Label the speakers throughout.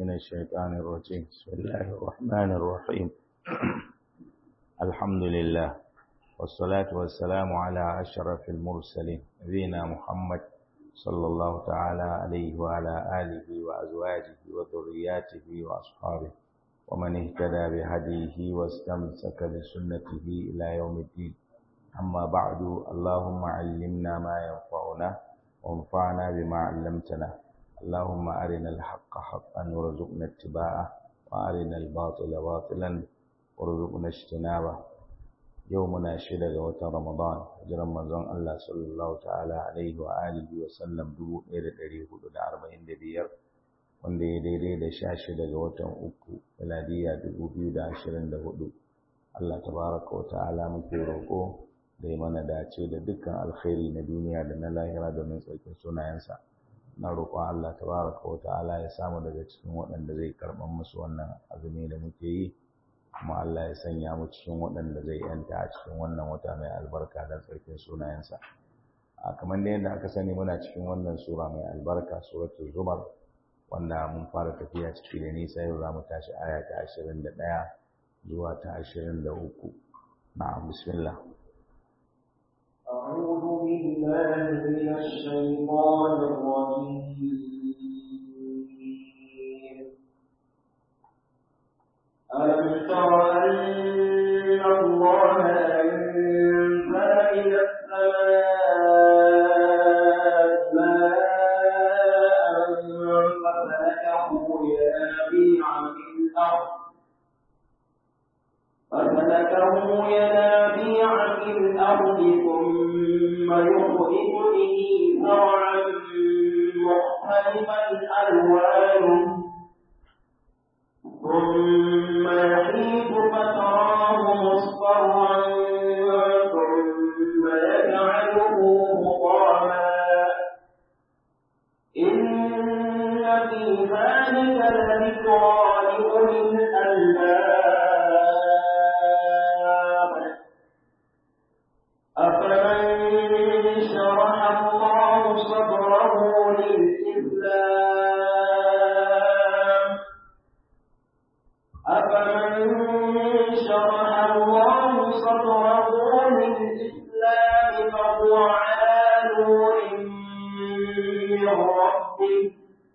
Speaker 1: من الشيطان الرجيم بسم الله الرحمن الرحيم الحمد لله والصلاة والسلام على أشرف المرسلين نبينا محمد صلى الله تعالى عليه وعلى آله وأزواجه وذرياته وأصحابه ومن اهتدى بهديه واستمسك بسنته إلى يوم الدين أما بعد اللهم علمنا ما ينفعنا وانفعنا بما علمتنا اللهم أرنا الحق حقا وارزقنا اتباعه وأرنا الباطل باطلا وارزقنا اجتنابه يومنا شدة وتر رمضان جرم منزون الله صلى الله تعالى عليه وآله وسلم دبو إير دريه دا أربعين دبير wanda ya daidai da sha shida ga watan uku miladiya dubu biyu da ashirin da hudu Allah tabaraka wa ta'ala muke roƙo da ya mana dace da dukkan alkhairi na duniya da na lahira domin tsarkin sunayensa na roƙon Allah tabaraka wa ta'ala ya samu daga cikin waɗanda zai karɓar musu wannan azumi da muke yi kuma Allah ya sanya mu cikin waɗanda zai yanta a cikin wannan wata mai albarka da tsarkin sunayensa a kamar da yadda aka sani muna cikin wannan sura mai albarka suratul zumar wanda mun fara tafiya ciki da nisa yau za mu tashi aya ta ashirin da ɗaya zuwa ta ashirin da uku na'am bismillah
Speaker 2: أعوذ بالله من الشيطان الرجيم ألم تر أن الله أنزل من السماء ماء فسلكه ينابيع في الأرض فسلكه ينابيع في الأرض ثم يخرج به زرعا مختلفا ألوانه ثم يحيط فتراه مصفرا ثم يجعله مطاما إن في ذلك لذكرى لأولي الألباب أفمن شرح الله صدره للإسلام أفمن شرح الله صدره للإسلام فهو على نور من ربه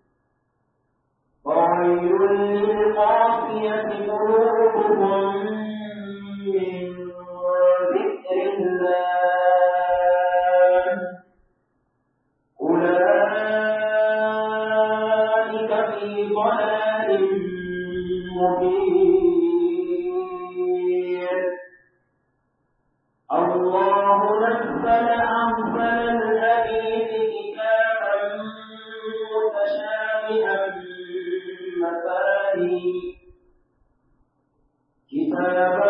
Speaker 2: وويل للقاسية قلوبهم من ذكر الله أولئك في ضلال مبين الله نزل أحسن الحديث كتابا متشابها مثاني كتابا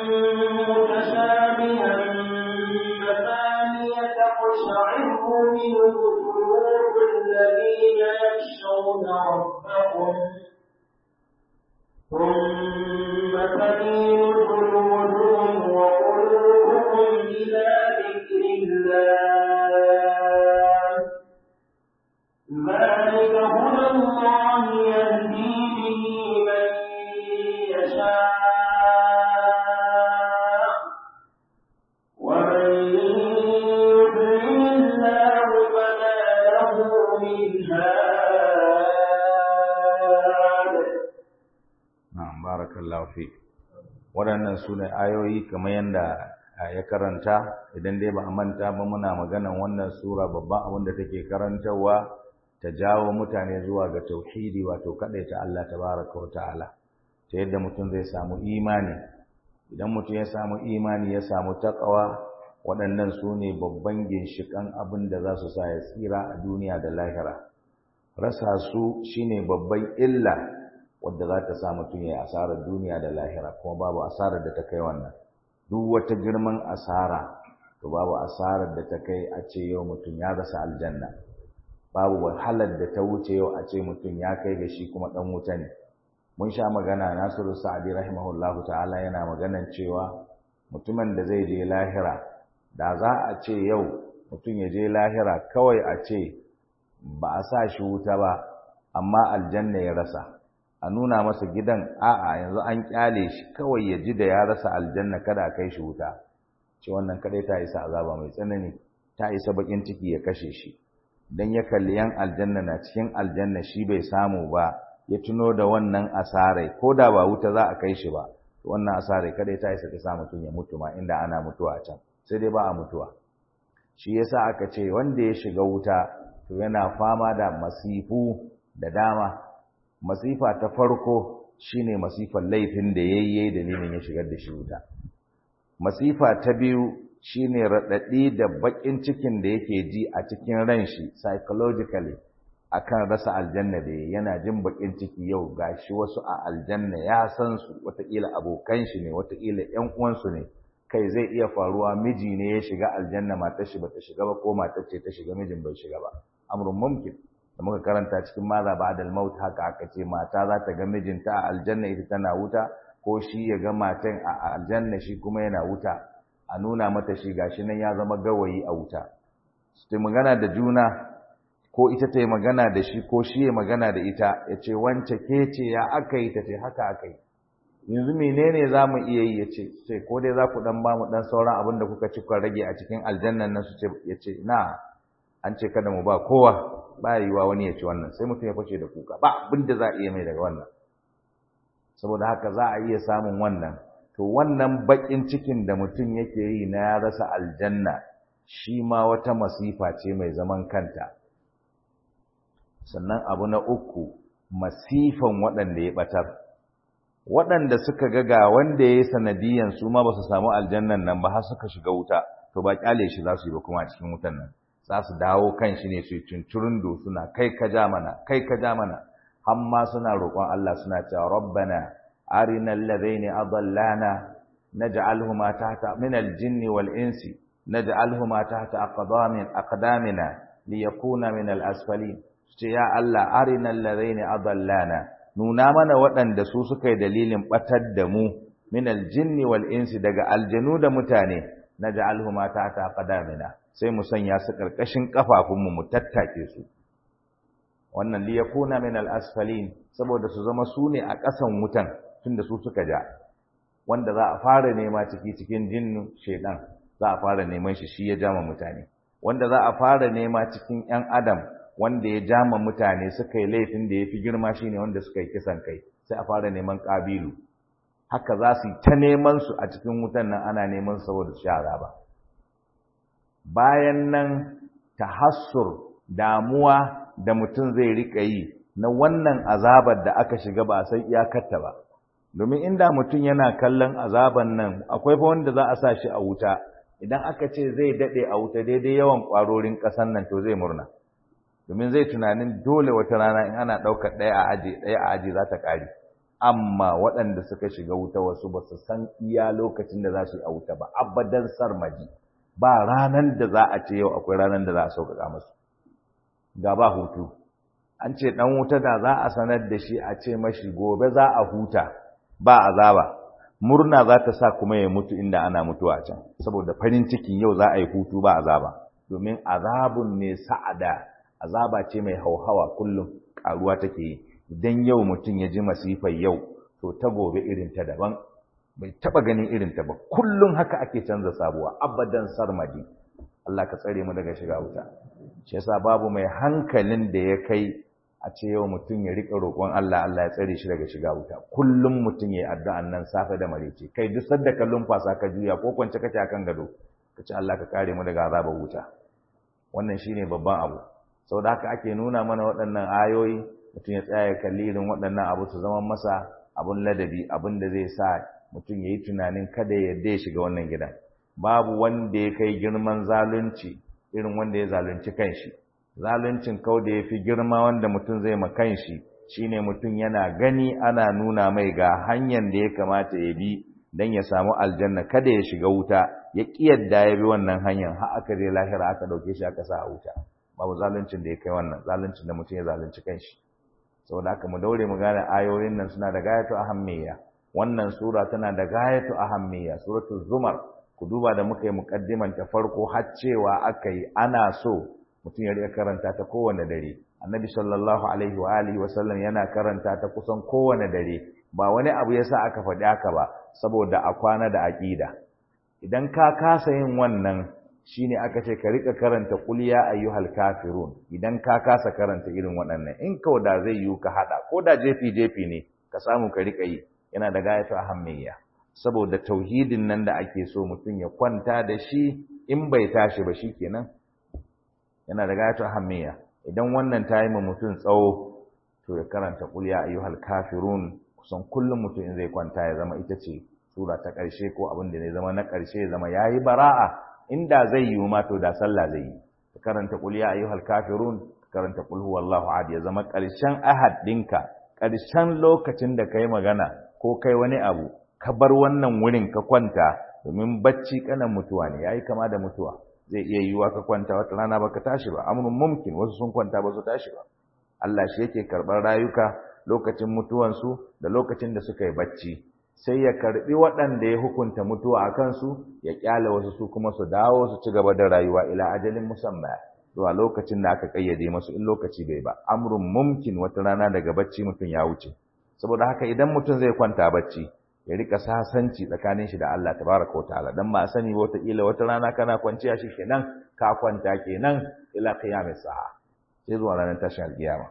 Speaker 2: متشابها مثاني تقشعر منه قلوب الذين يخشون ربهم ثم تلين جلودهم وقلوبهم إلى ذكر الله ذلك هدى الله يهدي به من يشاء ومن يضلل الله فما له من هاد
Speaker 1: na'am barakallahu fi waɗannan su ne ayoyi kamar yadda ya karanta idan dai ba a manta ba muna maganan wannan sura babban abin da take karantarwa ta jawo mutane zuwa ga tauhidi wato ta Allah tabaraka wa ta'ala ta yadda mutum zai samu imani idan mutum ya samu imani ya samu taqwa waɗannan su ne babban ginshiƙan abin da za su sa ya tsira a duniya da lahira rasa su shine babban illa wadda za ta sa mutum ya asarar duniya da lahira kuma babu asarar da ta kai wannan duk wata girman asara to babu asarar da ta kai a ce yau mutum ya rasa aljanna babu wahalar da ta wuce yau a ce mutum ya kai ga shi kuma dan wuta ne mun sha magana Nasiru Sa'adi rahimahullahu ta'ala yana maganan cewa mutumin da zai je lahira da za a ce yau mutum ya je lahira kawai a ce ba a sa shi wuta ba amma aljanna ya rasa a nuna masa gidan a'a yanzu an kyale shi kawai ya ji da ya rasa aljanna kada a kai shi wuta ce wannan kadai ta isa azaba mai tsanani ta isa bakin ciki ya kashe shi dan ya kalli yan aljanna na cikin aljanna shi bai samu ba ya tuno da wannan asarai ko da ba wuta za a kai shi ba wannan asarai kadai ta isa ta sa mutum ya mutu ma inda ana mutuwa a can sai dai ba a mutuwa shi yasa aka ce wanda ya shiga wuta to yana fama da masifu da dama masifa ta farko shine masifar laifin da yayye dalilin ya shigar da shi wuta masifa ta biyu shine radadi da bakin cikin da yake ji a cikin ran shi psychologically akan rasa aljanna da yana jin bakin ciki yau gashi wasu a aljanna ya san su wataƙila abokan shi ne wataƙila ƴan uwansu ne kai zai iya faruwa miji ne ya shiga aljanna matar shi bata shiga ba ko matar ce ta shiga mijin bai shiga ba amrun mumkin da muka karanta cikin maza ba'dal maut haka aka ce mata za ta ga mijinta a aljanna ita tana wuta ko shi ya ga matan a aljanna shi kuma yana wuta a nuna mata shi gashi nan ya zama gawayi a wuta su magana da juna ko ita ta yi magana da shi ko shi ya magana da ita ya ce wance ke ce ya aka yi ta ce haka aka yi yanzu menene za mu iya yi ya ce sai ko dai za ku dan ba mu dan sauran abin da kuka ci kuka rage a cikin aljannan nan su ce ya ce na an ce kada mu ba kowa ba yiwa wani ya ci wannan sai mutum ya fashe da kuka ba abin da za a iya mai daga wannan saboda haka za a iya samun wannan to wannan bakin cikin da mutum yake yi na ya rasa aljanna shi ma wata masifa ce mai zaman kanta sannan abu na uku masifan waɗanda ya ɓatar waɗanda suka ga ga wanda ya yi sanadiyan su ma ba su samu aljannan nan ba har suka shiga wuta to ba kyale shi za su yi ba kuma a cikin wutan nan za su dawo kan shi ne su yi cincirindo suna kai ka ja mana kai ka ja mana har ma suna roƙon Allah suna cewa rabbana arina alladhaini adallana naj'alhuma tahta min al-jinni wal insi naj'alhuma tahta aqdamin aqdamina liyakuna min al-asfalin ce ya Allah arina alladhaini adallana nuna mana waɗanda su suka yi dalilin batar da mu min al-jinni wal insi daga aljanu da mutane naj'alhuma tahta aqdamina sai mu sanya su karkashin kafafunmu mu tattake su wannan li yakuna min al-asfalin saboda su zama su ne a ƙasan wutan tunda su suka ja wanda za a fara nema ciki cikin jinnu shedan za a fara neman shi shi ya jama mutane wanda za a fara nema cikin ƴan adam wanda ya jama mutane suka yi laifin da ya fi girma shine wanda suka yi kisan kai sai a fara neman ƙabilu haka za su yi ta neman su a cikin wutan nan ana neman saboda su shara ba bayan nan tahassur damuwa da mutum zai rika yi na wannan azabar da aka shiga ba sai iyakarta ba domin inda mutum yana kallon azaban nan akwai fa wanda za a sa shi a wuta idan aka ce zai dade a wuta daidai yawan kwarorin kasan nan to zai murna domin zai tunanin dole wata rana in ana daukar daya a aji daya a aji za ta kare amma waɗanda suka shiga wuta wasu ba su san iya lokacin da za su yi a wuta ba abadan sarmaji ba ranan da za a ce yau akwai ranan da za a sauƙaƙa musu ga ba hutu an ce ɗan wuta da za a sanar da shi a ce mashi gobe za a huta ba azaba murna za ta sa kuma ya mutu inda ana mutuwa can saboda farin cikin yau za a yi hutu ba azaba domin azabun ne sa'ada azaba ce mai hauhawa kullum ƙaruwa take yi idan yau mutum ya ji masifar yau to ta gobe irin ta daban bai taba ganin irin ta ba kullum haka ake canza sabuwa abadan sarmadi Allah ka tsare mu daga shiga wuta shi yasa babu mai hankalin da ya kai a ce yau mutum ya rika roƙon Allah Allah ya tsare shi daga shiga wuta kullum mutum ya yi addu'an nan safe da marece kai duk sadda ka lumfasa ka juya ko kwance kake akan gado ka ce Allah ka kare mu daga azabar wuta wannan shine babban abu saboda haka ake nuna mana waɗannan ayoyi mutum ya tsaya ya kalli irin waɗannan abu su zama masa abun ladabi abin da zai sa mutum ya yi tunanin kada ya yarda ya shiga wannan gidan babu wanda ya kai girman zalunci irin wanda ya zalunci kanshi zaluncin kau da ya fi girma wanda mutum zai ma kanshi shine mutum yana gani ana nuna mai ga hanyar da ya kamata ya bi don ya samu aljanna kada ya shiga wuta ya ƙi yadda ya bi wannan hanyar har aka je lahira aka ɗauke shi aka sa a wuta babu zaluncin da ya kai wannan zaluncin da mutum ya zalunci kanshi saboda haka mu daure mu gane ayoyin nan suna da gayatu ahammiya wannan sura tana da gayatu ahammiya suratul zumar ku duba da muka yi muqaddiman ta farko har cewa aka yi ana so mutum ya riƙa karanta ta kowanne dare annabi sallallahu alaihi wa alihi wa sallam yana karanta ta kusan kowane dare ba wani abu yasa aka faɗi haka ba saboda a kwana da aqida idan ka kasa yin wannan shine aka ce ka rika karanta qul ya ayyuhal kafirun idan ka kasa karanta irin waɗannan in ka da zai yi ka hada ko da jefi jefi ne ka samu ka rika yi yana da gayatu ahammiya saboda tauhidin nan da ake so mutum ya kwanta da shi in bai tashi ba shikenan yana da gayatu ahammiya idan wannan ta yi ma mutum tsawo to ya karanta qul ya ayyuhal kafirun kusan kullum mutum in zai kwanta ya zama ita ce sura ta ƙarshe ko abin da zai zama na ƙarshe ya zama yayi bara'a inda zai yi ma to da sallah zai yi ka karanta qul ya ayyuhal kafirun ka karanta qul huwallahu ahad ya zama ƙarshen ahad ɗinka ƙarshen lokacin da kai magana ko kai wani abu ka bar wannan wurin ka kwanta domin bacci kanan mutuwa ne yayi kama da mutuwa zai iya yiwuwa ka kwanta wata rana baka tashi ba amrun mumkin wasu sun kwanta ba su tashi ba Allah shi yake karɓar rayuka lokacin mutuwansu da lokacin da suka yi bacci sai ya karɓi waɗanda ya hukunta mutuwa a kansu ya ƙyale wasu su kuma su dawo su ci gaba da rayuwa ila ajalin musamma zuwa lokacin da aka ƙayyade masu in lokaci bai ba amrun mumkin wata rana daga bacci mutum ya wuce saboda haka idan mutum zai kwanta bacci ya rika sasanci tsakanin shi da Allah tabaraka wataala dan ba sani ba wata kila wata rana kana kwanciya shi kenan ka kwanta kenan ila qiyamis sa'a sai zuwa ranar tashin alkiyama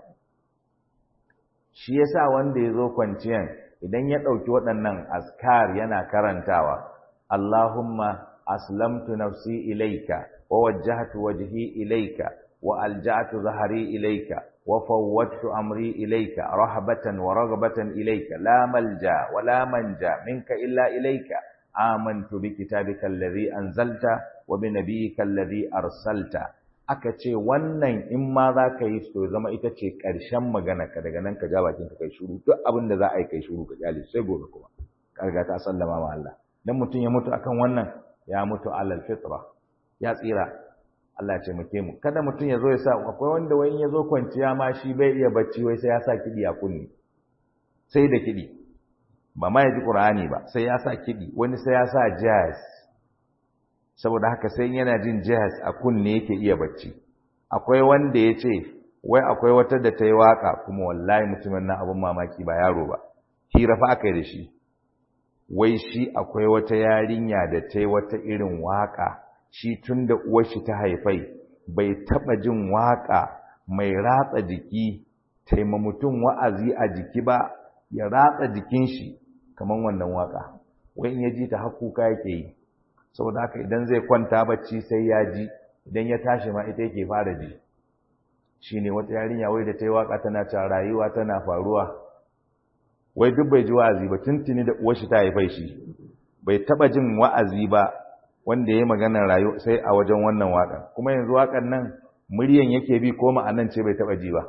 Speaker 1: shi yasa wanda ya zo kwanciyan idan ya ɗauki waɗannan askar yana karantawa Allahumma aslamtu nafsi ilaika wa wajjahtu wajhi ilaika wa alja'tu zahri ilaika wa fawwadtu amri ilaika rahbatan wa raghbatan ilaika la malja wa la manja minka illa ilaika amantu bi kitabika alladhi anzalta wa bi nabiyyika alladhi arsalta aka ce wannan in ma za ka yi to zama ita ce ƙarshen magana ka daga nan ka ja bakin ka kai shuru duk abin da za a yi kai shuru ka kyale sai gobe kuma karga ta sallama ma Allah dan mutum ya mutu akan wannan ya mutu alal fitra ya tsira Allah ce muke mu kada mutum ya zo ya sa akwai wanda wai ya zo kwanciya ma shi bai iya bacci wai sai ya sa kidi a kunni sai da kidi ba ma ya ji Qur'ani ba sai ya sa kidi wani sai ya sa jazz saboda haka sai yana jin jazz a kunne yake iya bacci akwai wanda ya ce wai akwai wata da ta yi waka kuma wallahi mutumin nan abin mamaki ba yaro ba hira fa aka yi da shi wai shi akwai wata yarinya da ta yi wata irin waka shi tun da uwar shi ta haifai bai taba jin waka mai ratsa jiki taima mutum wa'azi a jiki ba ya ratsa jikin shi kamar wannan waka wai in ya ji ta hakuka yake yi saboda haka idan zai kwanta bacci sai ya ji idan ya tashi ma ita yake fara ji shine wata yarinya wai da ta yi waka tana cewa rayuwa tana faruwa wai duk bai ji wa'azi ba tuntuni da uwar shi ta haifai shi bai taba jin wa'azi ba wanda yayi maganar rayu sai a wajen wannan waka kuma yanzu wakan nan muryan yake bi ko ma'anan ce bai taba ji ba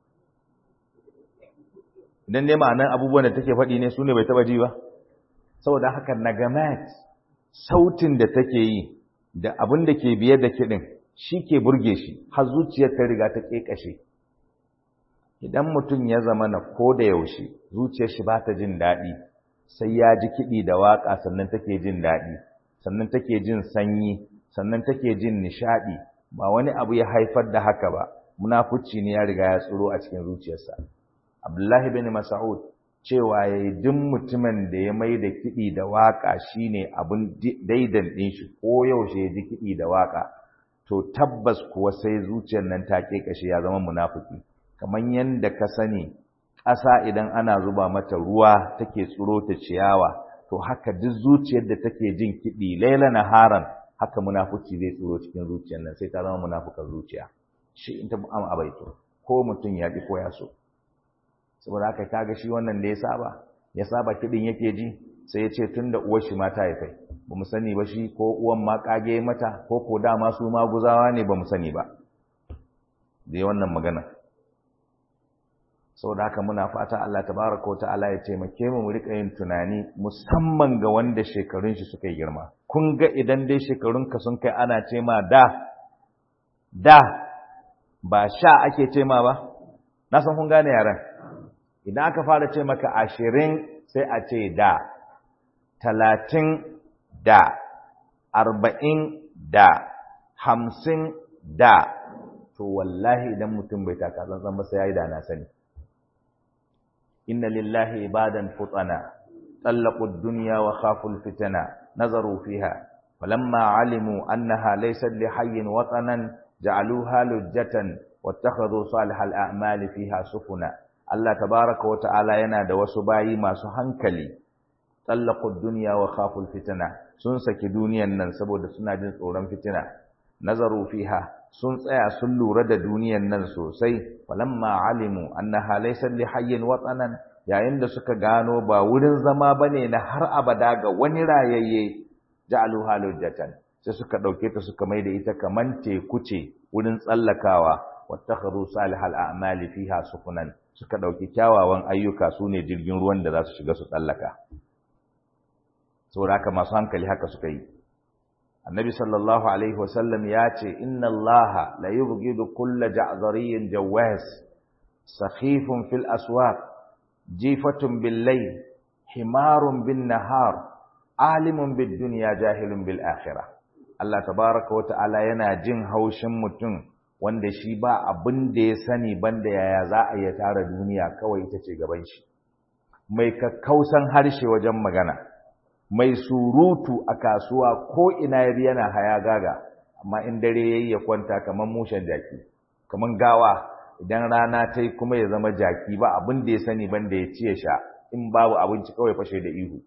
Speaker 1: idan ne ma'anan abubuwan da take faɗi ne su ne bai taba ji ba saboda haka nagamat sautin da take yi da abin da ke biye da kiɗin shi ke burge shi har zuciyar ta riga ta ƙeƙashe idan mutum ya zama na ko da yaushe zuciyar shi ba ta jin daɗi sai ya ji kiɗi da waƙa sannan take jin daɗi sannan take jin sanyi sannan take jin nishaɗi ba wani abu ya haifar da haka ba munafuci ne ya riga ya tsoro a cikin zuciyarsa abdullahi bin mas'ud cewa ya yi duk mutumin da ya mai da kiɗi da waƙa shi ne abin daidan ɗin shi ko yaushe ya ji kiɗi da waƙa to tabbas kuwa sai zuciyar nan ta ƙeƙashe ya zama munafuki kamar yadda ka sani ƙasa idan ana zuba mata ruwa take tsiro ta ciyawa to haka duk zuciyar da take jin kiɗi laila naharan haka munafuci zai tsiro cikin zuciyar nan sai ta zama munafukan zuciya shi in ta am abaito ko mutum ya ƙi ko ya so saboda haka kaga shi wannan da ya saba ya saba kidin yake ji sai ya ce tunda uwar shi ma ta haifai bamu sani ba shi ko uwan ma kage mata ko ko dama su ma guzawa ne bamu sani ba da wannan magana saboda haka muna fata Allah tabaraka wa ta'ala ya taimake mu mu rika yin tunani musamman ga wanda shekarun shi suka yi girma kun ga idan dai shekarun ka sun kai ana ce ma da da ba sha ake ce ma ba na san kun gane yaran idan aka fara ce maka ashirin sai a ce da talatin da arba'in da hamsin da to wallahi idan mutum bai taka tsantsan ba sai yayi da na sani inna lillahi ibadan futana طلقوا الدنيا وخافوا الفتنة نظروا فيها فلما علموا أنها ليست لحي وطنا جعلوها لجة واتخذوا صالح الأعمال فيها سفنا الله تبارك وتعالى ينادى وسباي ما سهنكلي طلقوا الدنيا وخافوا الفتنة سنسك دنيا ننسبوا دسنا جنس أورام فتنة نظروا فيها sun tsaya sun lura da duniyan nan sosai falamma alimu annaha laysa li hayyin watanan yayin da suka gano ba wurin zama bane na har abada ga wani rayayye ja'alu halujatan sai suka dauke ta suka maida ita kaman teku ce wurin tsallakawa wattakhadhu salihal a'mali fiha sukunan suka dauki kyawawan ayyuka sune jirgin ruwan da za su shiga su tsallaka saboda haka masu hankali haka suka yi annabi sallallahu alaihi wasallam ya ce inna allaha la yubghidu kulla ja'dhariyyin jawaz sakhifun fil aswaq jifatun bil layl himarun bin nahar alimun bid dunya jahilun bil akhirah Allah tabaraka wa ta'ala yana jin haushin mutum wanda shi ba abin da ya sani banda yaya za a iya tara duniya kawai ita ce gaban shi mai kakkausan harshe wajen magana mai surutu a kasuwa ko ina ya yana haya gaga amma in dare yayi ya kwanta kaman mushen jaki kaman gawa idan rana ta yi kuma ya zama jaki ba abin da ya sani banda ya ci ya sha in babu abinci kawai fashe da ihu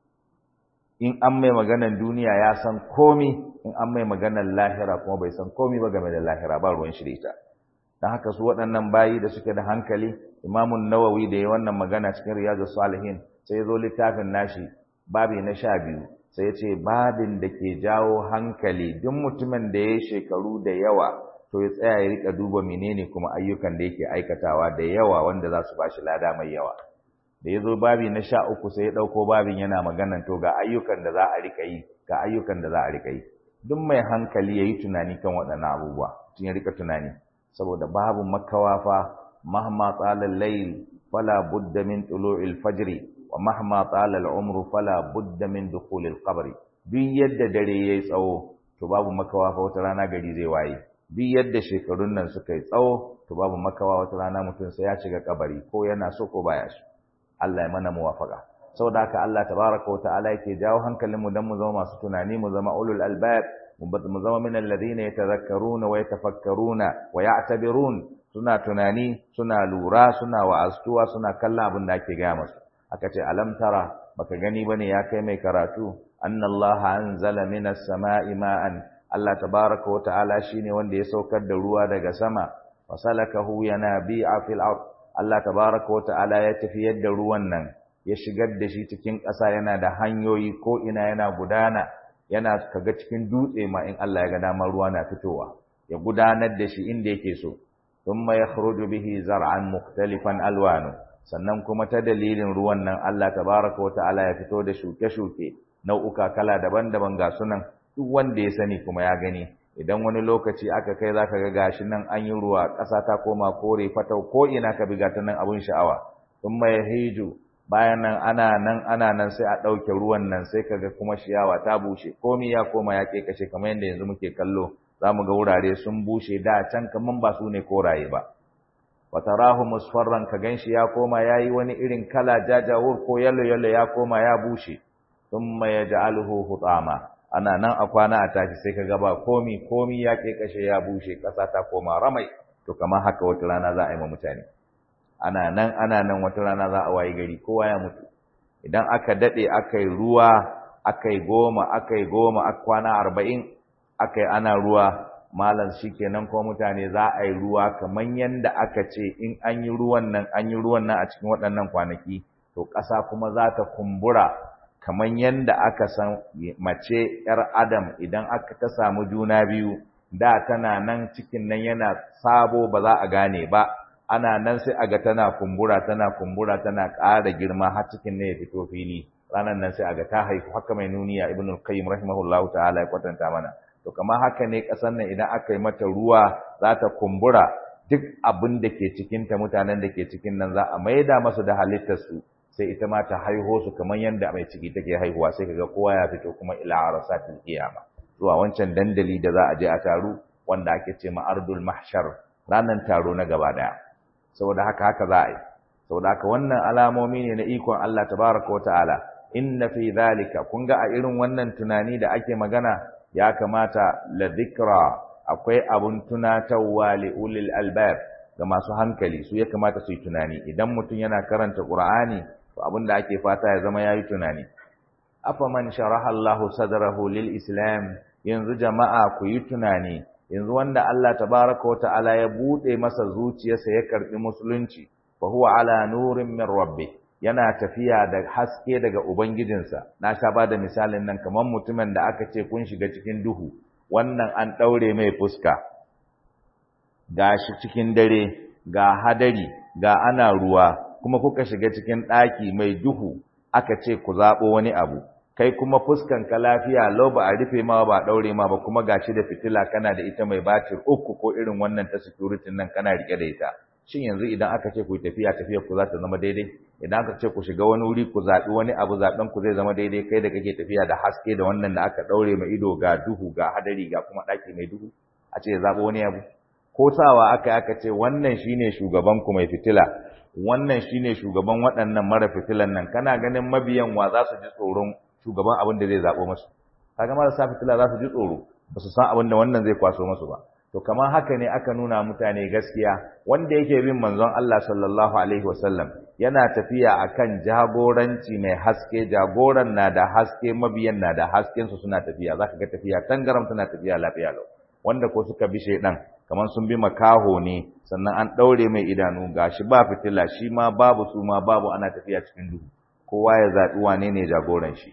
Speaker 1: in an mai maganan duniya ya san komi in an mai maganan lahira kuma bai san komi ba game da lahira ba ruwan shi da ita don haka su waɗannan bayi da suke da hankali imamun nawawi da ya wannan magana cikin riyadu salihin sai ya zo littafin nashi babi na sha biyu sai ya ce babin da ke jawo hankali duk mutumin da ya yi shekaru da yawa to ya tsaya ya rika duba menene kuma ayyukan da yake aikatawa da yawa wanda za su bashi lada mai yawa da ya zo babi na sha uku sai ya ɗauko babin yana maganan to ga ayyukan da za a rika yi ga ayyukan da za a rika yi duk mai hankali ya yi tunani kan waɗannan abubuwa tun ya rika tunani saboda babu makawa fa mahma tsalal layl fala budda min tulu'il fajri wa mahma tsalal umru fala budda min dukhulil qabri duk yadda dare yayi tsawo to babu makawa fa wata rana gari zai waye duk yadda shekarun nan suka yi tsawo to babu makawa wata rana mutum sai ya shiga kabari ko yana so ko baya so Allah ya mana muwafaka saboda haka Allah tabaraka wata'ala yake jawo hankalin mu dan mu zama masu tunani mu zama ulul albab mu zama min alladhina yatadhakkaruna wa yatafakkaruna wa ya'tabirun suna tunani suna lura suna wa'astuwa suna kallon abin da ake gaya masu aka ce alam tara baka gani bane ya kai mai karatu anna Allah anzala minas sama'i ma'an Allah tabaraka wata'ala shine wanda ya saukar da ruwa daga sama fasalakahu yanabi'a fil ard Allah tabaraka wata'ala ya tafiyar da ruwan nan ya shigar da shi cikin ƙasa yana da hanyoyi ko ina yana gudana yana kaga cikin dutse ma in Allah ya ga dama ruwa na fitowa ya gudanar da shi inda yake so thumma yakhruju bihi zar'an mukhtalifan alwanu sannan kuma ta dalilin ruwan nan Allah tabaraka wata'ala ya fito da shuke-shuke nau'uka kala daban-daban ga sunan duk wanda ya sani kuma ya gani idan wani lokaci aka kai zaka ga gashi nan an yi ruwa ƙasa ta koma kore fatau ko ina ka biga ta nan abun sha'awa thumma yahiju bayan nan ana nan ana nan sai a ɗauke ruwan nan sai kaga kuma ciyawa ta bushe komi ya koma ya kashe kamar yadda yanzu muke kallo za mu ga wurare sun bushe da can kaman ba su ne koraye ba watarahu musfarran ka ganshi ya koma yayi wani irin kala jajawur ko yalo yalo ya koma ya bushe thumma yaj'aluhu hutama ana nan a kwana a tashi sai kaga ba komi komi ya kashe ya bushe kasa ta koma ramai to kamar haka wata rana za a yi ma mutane ana nan ana nan wata rana za a wayi gari kowa ya mutu idan aka dade akai ruwa akai goma akai goma a kwana arba'in akai ana ruwa malam shikenan ko mutane za a yi ruwa kaman yanda aka ce in an yi ruwan nan an yi ruwan nan a cikin waɗannan kwanaki to ƙasa kuma za ta kumbura kaman yanda aka san mace ‘yar adam idan aka ta samu juna biyu da tana nan cikin nan yana sabo ba za a gane ba ana nan sai aga tana kumbura tana kumbura tana ƙara girma har cikin ne ya fito fili ranar nan sai aga ta haifu haka mai nuniya ibnu qayyim rahimahullahu ta'ala ya kwatanta mana to kamar haka ne ƙasar nan idan aka yi mata ruwa za ta kumbura duk abin da ke cikin ta mutanen da ke cikin nan za a maida masu da halittar su sai ita ma ta haiho su kamar yanda mai ciki take haihuwa sai kaga kowa ya fito kuma ila arasatil qiyama zuwa wancan dandali da za a je a taru wanda ake ce ma ardul mahshar ranar taro na gaba daya saboda haka haka za a yi saboda haka wannan alamomi ne na ikon Allah tabaraka wa ta'ala inna fi dhalika kun ga a irin wannan tunani da ake magana ya kamata la dhikra akwai abun tunatarwa li ulil albab ga masu hankali su ya kamata su yi tunani idan mutum yana karanta qur'ani to abin da ake fata ya zama yayi tunani afaman sharaha Allahu sadrahu lil islam yanzu jama'a ku yi tunani yanzu wanda Allah tabaraka wa ta'ala ya bude masa zuciyarsa ya karbi musulunci fa huwa ala nurin min rabbi yana tafiya da haske daga ubangijinsa na sha bada misalin nan kamar mutumin da aka ce kun shiga cikin duhu wannan an daure mai fuska gashi cikin dare ga hadari ga ana ruwa kuma kuka shiga cikin ɗaki mai duhu aka ce ku zaɓo wani abu kai kuma fuskan ka lafiya lau ba a rufe ma ba ɗaure ma ba kuma gashi da fitila kana da ita mai batir uku ko irin wannan ta security nan kana rike da ita shin yanzu idan aka ce ku tafiya tafiya ku za ta zama daidai idan aka ce ku shiga wani wuri ku zaɓi wani abu zaɓen ku zai zama daidai kai da kake tafiya da haske da wannan da aka ɗaure mai ido ga duhu ga hadari ga kuma ɗaki mai duhu a ce ya zaɓo wani abu ko sawa aka aka ce wannan shine shugaban ku mai fitila wannan shine shugaban waɗannan mara fitilan nan kana ganin mabiyan wa za su ji tsoron shugaban abin da zai zaɓo masu kaga marasa fitila za su ji tsoro ba su san abin da wannan zai kwaso masu ba to kamar haka ne aka nuna mutane gaskiya wanda yake bin manzon Allah sallallahu alaihi wasallam yana tafiya akan jagoranci mai haske jagoran na da haske mabiyan na da hasken su suna tafiya zaka ga tafiya tangaram tana tafiya lafiya lau wanda ko suka bi shaidan kamar sun bi makaho ne sannan an daure mai idanu gashi ba fitila shi ma babu su ma babu ana tafiya cikin duhu kowa ya zaɓi wane ne jagoran shi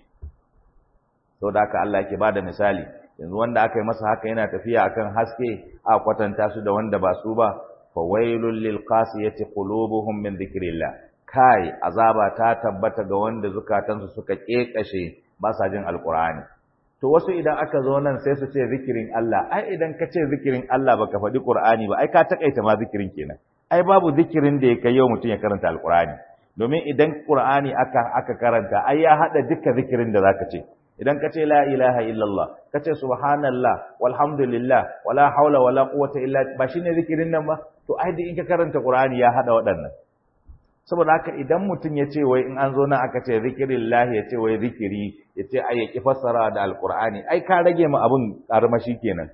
Speaker 1: saboda haka Allah yake bada misali yanzu wanda aka yi masa haka yana tafiya akan haske a kwatanta su da wanda ba su ba fa wailul lil qasiyati qulubuhum min dhikrillah kai azaba ta tabbata ga wanda zukatansu suka kekashe ba sa jin alqur'ani to wasu idan aka zo nan sai su ce zikirin Allah ai idan ka ce zikirin Allah baka faɗi qur'ani ba ai ka takaita ma zikirin kenan ai babu zikirin da ya kai yau mutum ya karanta alqur'ani domin idan qur'ani aka aka karanta ai ya hada duka zikirin da zaka ce idan ka ce la ilaha illallah ka ce subhanallah walhamdulillah wala haula wala quwwata illa ba shine zikirin nan ba to ai da in ka karanta qur'ani ya hada waɗannan saboda haka idan mutum ya ce wai in an zo nan aka ce zikirillah ya ce wai zikiri ya ce ai ya ki fassara da alqur'ani ai ka rage mu abun karmashi kenan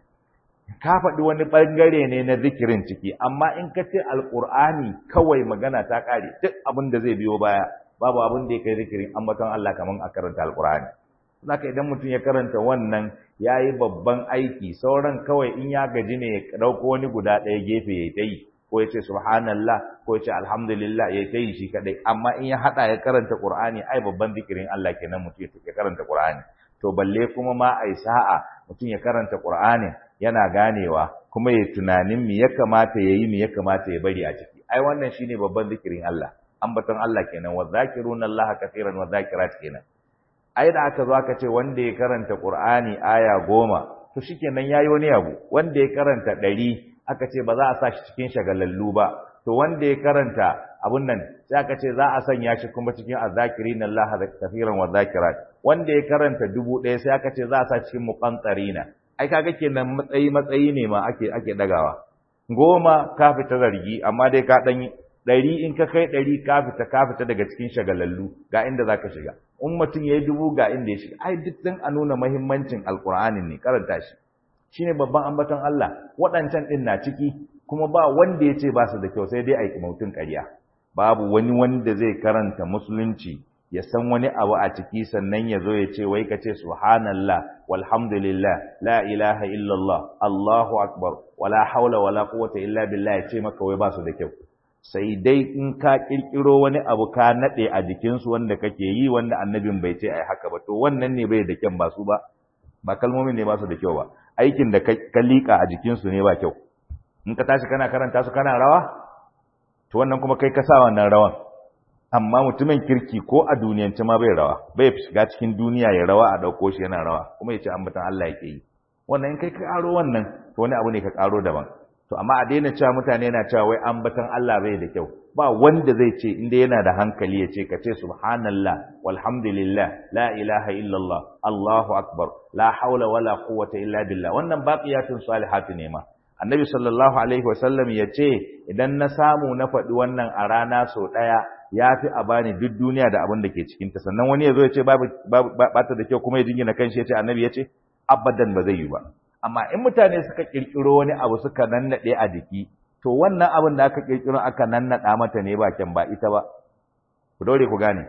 Speaker 1: ka faɗi wani ɓangare ne na zikirin ciki amma in ka ce alqur'ani kawai magana ta ƙare duk abin da zai biyo baya babu abin da ya kai zikirin ambaton Allah kaman a karanta alqur'ani Zaka idan mutum ya karanta wannan ya yi babban aiki sauran kawai in ya gaji ne ya ɗauko wani guda ɗaya gefe ya ta yi ko ya ce subhanallah ko ya ce alhamdulillah ya ta yi shi kaɗai amma in ya haɗa ya karanta ƙur'ani ai babban zikirin Allah kenan mutum ya karanta ƙur'ani to balle kuma ma ai sa'a mutum ya karanta ƙur'ani yana ganewa kuma ya tunanin me ya kamata ya yi me ya kamata ya bari a ciki ai wannan shine babban zikirin Allah ambaton Allah kenan wa zakiruna Allah kaseeran wa zakirat kenan ai da aka zo aka ce wanda ya karanta Qur'ani aya goma to shikenan yayi wani abu wanda ya karanta ɗari aka ce ba za a sa shi cikin shagalallu ba to wanda ya karanta abun nan sai aka ce za a sanya shi kuma cikin azzakirin Allah da kafiran wa zakirat wanda ya karanta dubu ɗaya sai aka ce za a sa cikin muqantarina ai kaga kenan matsayi matsayi ne ma ake ake dagawa goma ka fita zargi amma dai ka dan ɗari in ka kai ɗari ka fita ka fita daga cikin shagalallu ga inda za ka shiga in mutum ya yi dubu ga inda ya shiga ai duk dan a nuna mahimmancin alƙur'anin ne karanta shi shine babban ambaton Allah waɗancan ɗin na ciki kuma ba wanda ya ce ba su da kyau sai dai a yi mutum ƙarya babu wani wanda zai karanta musulunci ya san wani abu a ciki sannan ya zo ya ce wai ka ce subhanallah walhamdulillah la ilaha illallah allahu akbar wala haula wala quwwata illa billah ya ce maka wai ba su da kyau sai dai in ka kirkiro wani abu ka nade a jikinsu wanda kake yi wanda annabin bai ce ai haka ba to wannan ne bai da kyan ba su ba ba kalmomin ne ba su da kyau ba aikin da ka liƙa a jikinsu ne ba kyau in ka tashi kana karanta su kana rawa to wannan kuma kai ka sa wannan rawan amma mutumin kirki ko a duniyance ma bai rawa bai shiga cikin duniya ya rawa a ɗauko shi yana rawa kuma ya ce ambatan Allah yake yi wannan in kai ka ƙaro wannan to wani abu ne ka ƙaro daban to amma a daina cewa mutane na cewa wai ambatan Allah bai da kyau ba wanda zai ce inda yana da hankali ya ce ka ce subhanallah walhamdulillah la ilaha illallah allahu akbar la haula wala quwwata illa billah wannan baqiyatun salihatu ne ma annabi sallallahu alaihi wasallam ya ce idan na samu na faɗi wannan a rana sau ɗaya ya fi a bani duk duniya da abin da ke cikinta sannan wani ya zo ya ce ba ta da kyau kuma ya jingina kanshi ya ce annabi ya ce abadan ba zai yi ba amma in mutane suka kirkiro wani abu suka nannaɗe a jiki to wannan abin da aka kirkiro aka nannaɗa mata ne ba kyan ba ita ba ku daure ku gane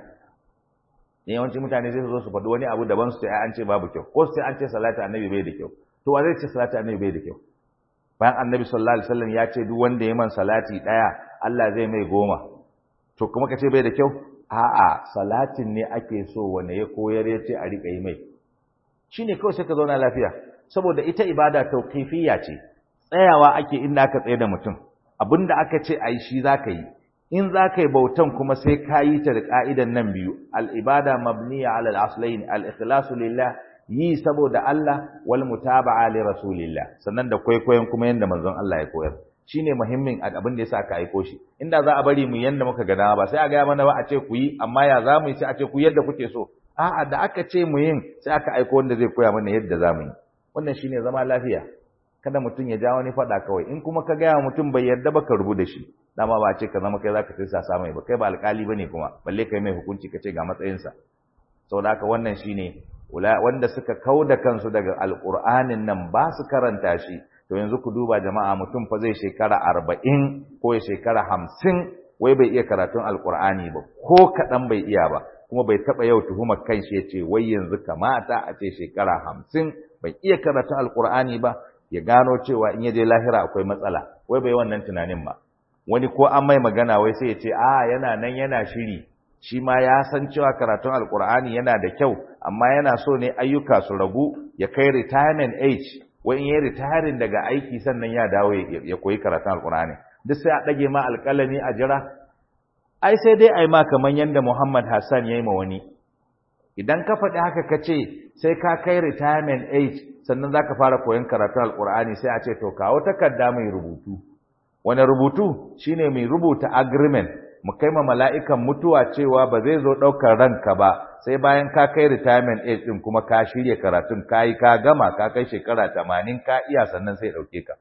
Speaker 1: ne yawanci mutane sai su zo su faɗi wani abu daban su ce an ce babu kyau ko sai an ce salati annabi bai da kyau to wa zai ce salati annabi bai da kyau bayan annabi sallallahu alaihi wasallam ya ce duk wanda ya man salati daya Allah zai mai goma to kuma ka ce bai da kyau a'a salatin ne ake so wanda ya koyar ya ce a riƙa yi mai shine kawai sai ka zauna lafiya saboda ita ibada tauqifiyya ce tsayawa ake inda aka tsaye da mutum abinda aka ce ayi shi zaka yi in zaka yi bautan kuma sai ka yi ta da ka'idan nan biyu al-ibada mabniya ala al-aslayn al-ikhlasu lillah yi saboda Allah wal mutaba'a li rasulillah sannan da kwaikwayon kuma yanda manzon Allah ya koyar shine muhimmin abin da yasa aka aiko shi inda za a bari mu yanda muka ga dama ba sai a ga mana ba a ce ku yi amma ya za mu yi sai a ce ku yadda kuke so a'a da aka ce mu yin sai aka aiko wanda zai koya mana yadda za mu yi wannan shine zama lafiya kada mutum ya ja wani faɗa kawai in kuma ka gaya mutum bai yarda ba ka rubu da shi dama ba ce ka zama kai zaka tsaya sa mai ba kai ba alƙali bane kuma balle kai mai hukunci ka ce ga matsayinsa saboda haka wannan shine wanda suka kauda kansu daga alƙur'anin nan ba su karanta shi to yanzu ku duba jama'a mutum fa zai shekara arba'in ko ya shekara hamsin wai bai iya karatun alƙur'ani ba ko kaɗan bai iya ba kuma bai taɓa yau tuhumar kanshi ya ce wai yanzu kamata a ce shekara hamsin bai iya karatun alƙur'ani ba ya gano cewa in ya je lahira akwai matsala wai bai wannan tunanin ba wani ko an mai magana wai sai ya ce a yana nan yana shiri shi ma ya san cewa karatun alkur'ani yana da kyau amma yana so ne ayyuka su ragu ya kai retirement age wai in yi retiring daga aiki sannan ya dawo ya koyi karatun alkur'ani duk sai a ɗage ma alƙalami a jira ai sai dai ai ma kamar yadda Muhammad Hassan ya yi ma wani idan ka faɗi haka ka ce sai ka kai retirement age sannan za ka fara koyon karatun alkur'ani sai a ce to kawo takarda mai rubutu wani rubutu shine mai rubuta agreement mu kai ma mala'ikan mutuwa cewa ba zai zo ɗaukar ranka ba sai bayan ka kai retirement age ɗin kuma ka shirya karatun ka yi ka gama ka kai shekara tamanin ka iya sannan sai ɗauke ka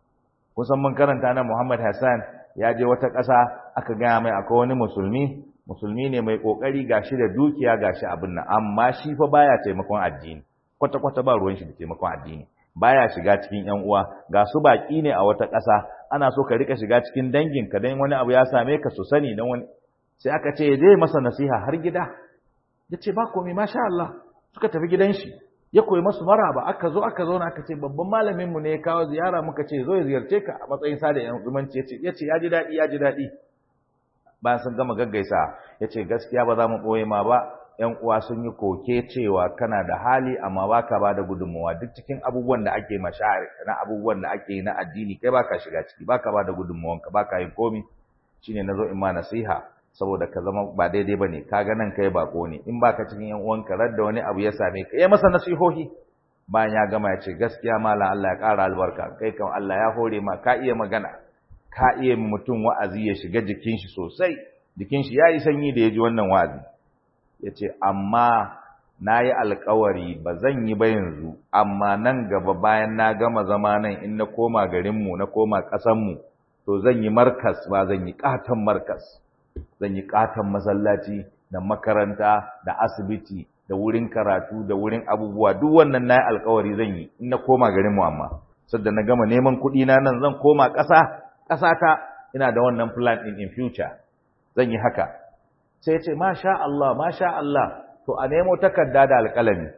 Speaker 1: kusan mun karanta na Muhammad Hassan ya je wata ƙasa aka gaya mai akwai wani musulmi musulmi ne mai ƙoƙari gashi da dukiya gashi abin nan amma shi fa baya taimakon addini kwata-kwata ba ruwan shi da taimakon addini baya shiga cikin ƴan uwa ga su baki ne a wata ƙasa ana so ka rika shiga cikin dangin ka dan wani abu ya same ka su sani dan wani sai aka ce je masa nasiha har gida yace ba komai masha Allah suka tafi gidan shi ya koyi masu maraba aka zo aka zauna aka ce babban malamin mu ne ya kawo ziyara muka ce zo ya ziyarce ka a matsayin sada yan zumunci yace yace ya ji daɗi ya ji daɗi bayan sun gama gaggaisa yace gaskiya ba za mu ɓoye ma ba ‘yan uwa sun yi koke cewa kana da hali amma baka ba da gudunmawa duk cikin abubuwan da ake mashari na abubuwan da ake yi na addini kai baka shiga ciki baka ba da gudunmawanka baka yin komi shine nazo in ma nasiha saboda ka zama ba daidai bane kaga nan kai bako ne in baka cikin ‘yan uwanka radda wani abu ya same ka yi masa nasihohi bayan ya gama ya ce gaskiya malam Allah ya ƙara albarka kai kan Allah ya hore ma ka iya magana ka iya mutum wa'azi ya shiga jikin shi sosai jikin shi ya yi sanyi da ya ji wannan wa'azi ya ce amma na yi alkawari ba zan yi ba yanzu amma nan gaba bayan na gama zama nan in na koma garinmu na koma ƙasanmu to zan yi markas ba zan yi ƙaton markas zan yi ƙaton masallaci da makaranta da asibiti da wurin karatu da wurin abubuwa duk wannan na yi alkawari zan yi in na koma garinmu amma sadda na gama neman kuɗi na nan zan koma ƙasa ƙasata ina da wannan plan in in future zan yi haka sai ce masha Allah masha Allah to a nemo takarda da alƙalami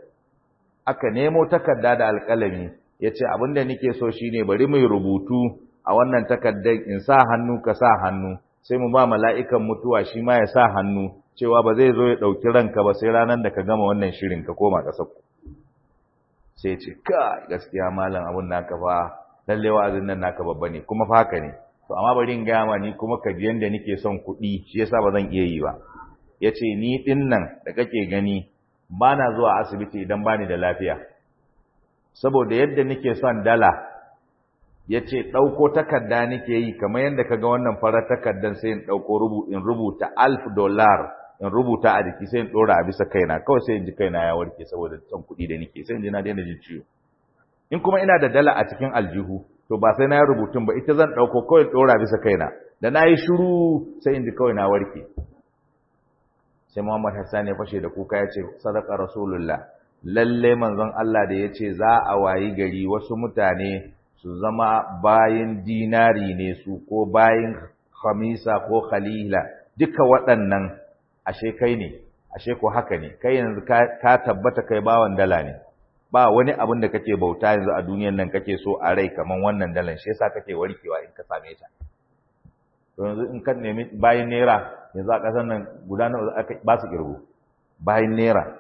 Speaker 1: aka nemo takarda da alƙalami yace abinda nake so shine bari mu rubutu a wannan takardar in sa hannu ka sa hannu sai mu ba mala'ikan mutuwa shi ma ya sa hannu cewa ba zai zo ya dauki ranka ba sai ranar da ka gama wannan shirin ka koma ƙasar ku sai ce ka gaskiya malam abun naka fa lalle wa'azin nan naka babba ne kuma fa haka ne to amma bari in gaya ma ni kuma ka ji yanda nake son kuɗi shi yasa ba zan iya yi ba ya ce ni ɗin nan da kake gani ba na zuwa asibiti idan ba ni da lafiya saboda yadda nake son dala ya ce ɗauko takarda nake yi kamar yadda ka ga wannan farar takardar sai in ɗauko in rubuta alf dollar in rubuta a jiki sai in ɗora a bisa kaina kawai sai in ji kaina ya warke saboda son kuɗi da nake sai in ji na daina jin ciwo in kuma ina da dala a cikin aljihu to to ba sai na yi rubutun ba ita zan ɗauko kawai ɗora bisa kaina da na yi shiru sai in ji kawai na warke sai Muhammad Hassan ya fashe da kuka ya ce sadaka rasulullah lalle manzon Allah da ya ce za a wayi gari wasu mutane su zama bayin dinari ne su ko bayin khamisa ko khalila duka waɗannan ashe kai ne ashe ko haka ne kai yanzu ka tabbata kai bawan dala ne ba wani abin da kake bauta yanzu a duniyan nan kake so a rai kaman wannan dalan shi yasa kake warkewa in ka same ta to yanzu in ka nemi bayin naira yanzu a ƙasar nan guda nawa aka ba su kirgo bayin naira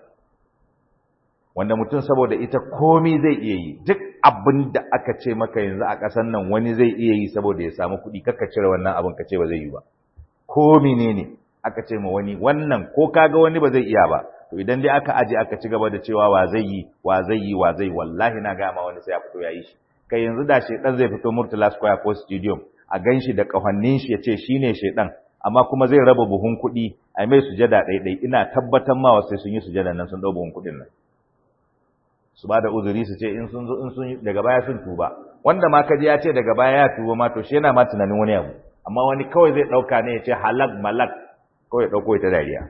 Speaker 1: wanda mutum saboda ita komi zai iya yi duk abin da aka ce maka yanzu a ƙasar nan wani zai iya yi saboda ya samu kuɗi kakka cire wannan abin ka ce ba zai yi ba ko menene aka ce ma wani wannan ko kaga wani ba zai iya ba to idan dai aka aje aka ci gaba da cewa wa zai yi wa zai yi wa zai wallahi na ga ma wani sai ya fito ya yi shi kai yanzu da shedan zai fito Murtala Square ko Stadium a ganshi da kafannin shi yace shine shedan amma kuma zai raba buhun kuɗi a mai sujada ɗaiɗai ina tabbatar ma wasu sun yi sujada nan sun ɗau buhun kuɗin nan su ba da uzuri su ce in sun zo in sun daga baya sun tuba wanda ma kaji ya ce daga baya ya tuba ma to shi yana ma tunanin wani abu amma wani kawai zai ɗauka ne ya ce halak malak kawai ɗauko ita dariya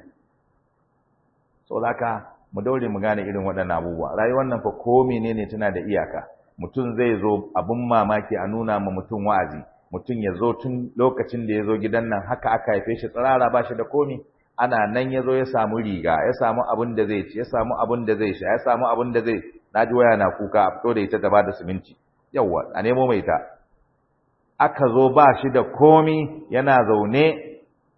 Speaker 1: so haka mu daure mu gane irin waɗannan abubuwa rayuwar nan fa ko menene tana da iyaka mutum zai zo abin mamaki a nuna ma mutum wa'azi mutum ya zo tun lokacin da ya zo gidan nan haka aka haife shi tsirara ba shi da komi ana nan ya zo ya samu riga ya samu abin da zai ci ya samu abin da zai sha ya samu abin da zai naji waya na kuka a fito da ita ta bada siminti yawwa a nemo mai ta aka zo ba shi da komi yana zaune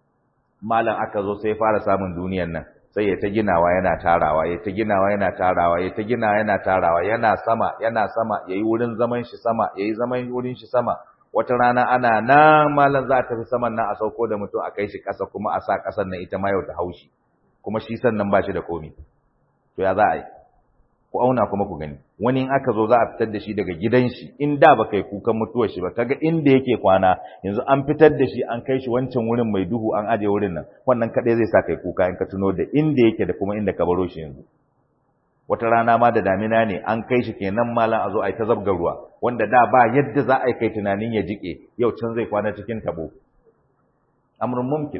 Speaker 1: malam aka zo sai ya fara samun duniyan nan sai ya ta ginawa yana tarawa ya ta ginawa yana tarawa ya ta ginawa yana tarawa yana sama yana sama yayi wurin zaman shi sama yayi zaman wurin shi sama wata rana ana nan malam za a tafi saman nan a sauko da mutum a kai shi ƙasa kuma a sa ƙasar nan ita ma yau ta haushi kuma shi sannan ba shi da komi to ya za a yi ku auna kuma ku gani wani in aka zo za a fitar da shi daga gidan shi in da ba kai kukan mutuwar shi ba kaga inda yake kwana yanzu an fitar da shi an kai shi wancan wurin mai duhu an aje wurin nan wannan kadai zai sa kai kuka in ka tuno da inda yake da kuma inda ka baro shi yanzu wata rana ma da damina ne an kai shi kenan malam a zo a yi ta zabga ruwa wanda da ba yadda za a yi kai tunanin ya jike yau can zai kwana cikin tabo amrun mumkin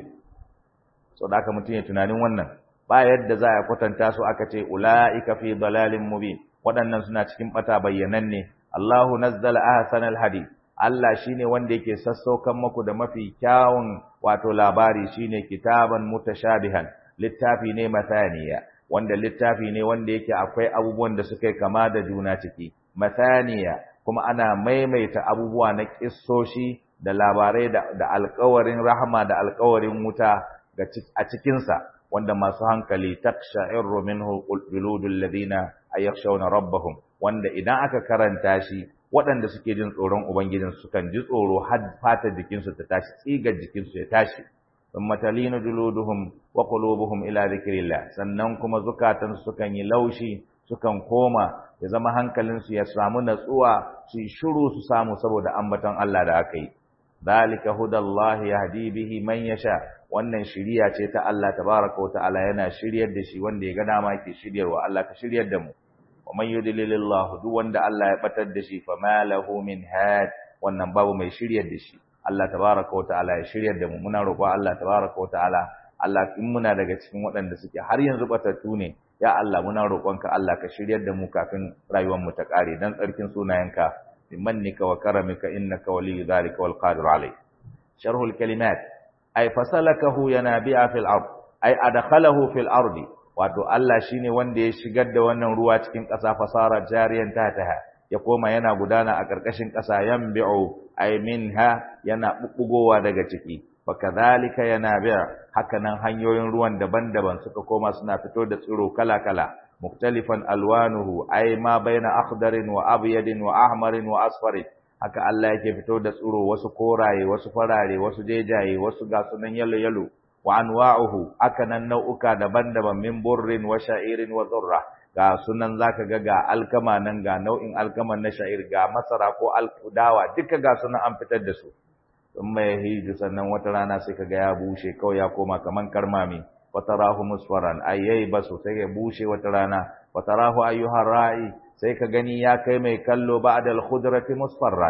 Speaker 1: so da aka mutum ya tunanin wannan ba yadda za a kwatanta su aka ce ula'ika fi dalalin mubin waɗannan suna cikin bata bayyananne Allahu nazzala ahsanal hadith Allah shine wanda yake sassaukan maku da mafi kyawun wato labari shine kitaban mutashabihan littafi ne mathaniya wanda littafi ne wanda yake akwai abubuwan da suka kama da juna ciki mathaniya kuma ana maimaita abubuwa na kissoshi da labarai da, da alƙawarin rahama da alƙawarin wuta a cikinsa wanda masu hankali taksha'irru minhu qulubul ladina ayakhshawna rabbahum wanda idan aka karanta shi waɗanda suke jin tsoron ubangijin su kan ji tsoro har fatar jikinsu ta tashi tsigar jikinsu ya tashi thumma talinu juluduhum wa qulubuhum ila dhikrillah sannan kuma zukatan su kan yi laushi sukan koma ya zama hankalinsu ya samu natsuwa su yi shiru su samu saboda ambaton Allah da aka yi zalika hudallahi yahdi bihi man yasha wannan shiriya ce ta Allah tabaraka wa ta'ala yana shiryar da shi wanda ya ga dama yake shiryarwa Allah ka shiryar da mu wa man yudlilillahu duk wanda Allah ya batar da shi fama lahu min had wannan babu mai shiryar da shi Allah tabaraka wa ta'ala ya shiryar da mu muna roƙon Allah tabaraka wa ta'ala Allah in muna daga cikin waɗanda suke har yanzu batattu ne ya Allah muna roƙonka Allah ka shiryar da mu kafin rayuwar mu ta ƙare dan tsarkin sunayenka bimannika wa karamika innaka waliyyu dhalika wal qadir alayh sharhul kalimat ay fasalakahu yanabi'a fil ard ay adkhalahu fil ardi wato Allah shine wanda ya shigar da wannan ruwa cikin ƙasa fasara jariyan tataha ya koma yana gudana a ƙarƙashin ƙasa yanbi'u ay minha yana bubbugowa daga ciki fakadhalika yanabi' hakanan hanyoyin ruwan daban-daban suka koma suna fito da tsiro kala-kala muktalifan alwanuhu ay ma baina akhdarin wa abyadin wa ahmarin wa asfarin haka Allah yake fito da tsiro wasu koraye wasu farare wasu jejaye wasu ga sunan yalo yalo wa anwa'uhu hakanan nau'uka daban-daban min burrin wa sha'irin wa dhurra ga sunan zaka ga ga alkama nan ga nau'in alkaman na sha'ir ga masara ko alkudawa duka ga sunan an fitar da su in mai hiju sannan wata rana sai kaga ya bushe kawai ya koma kaman karmami watarahu musfaran ayyai basu sai ya bushe wata rana watarahu ayyuhar ra'i sai ka gani ya kai mai kallo ba'da al-khudrati musfarran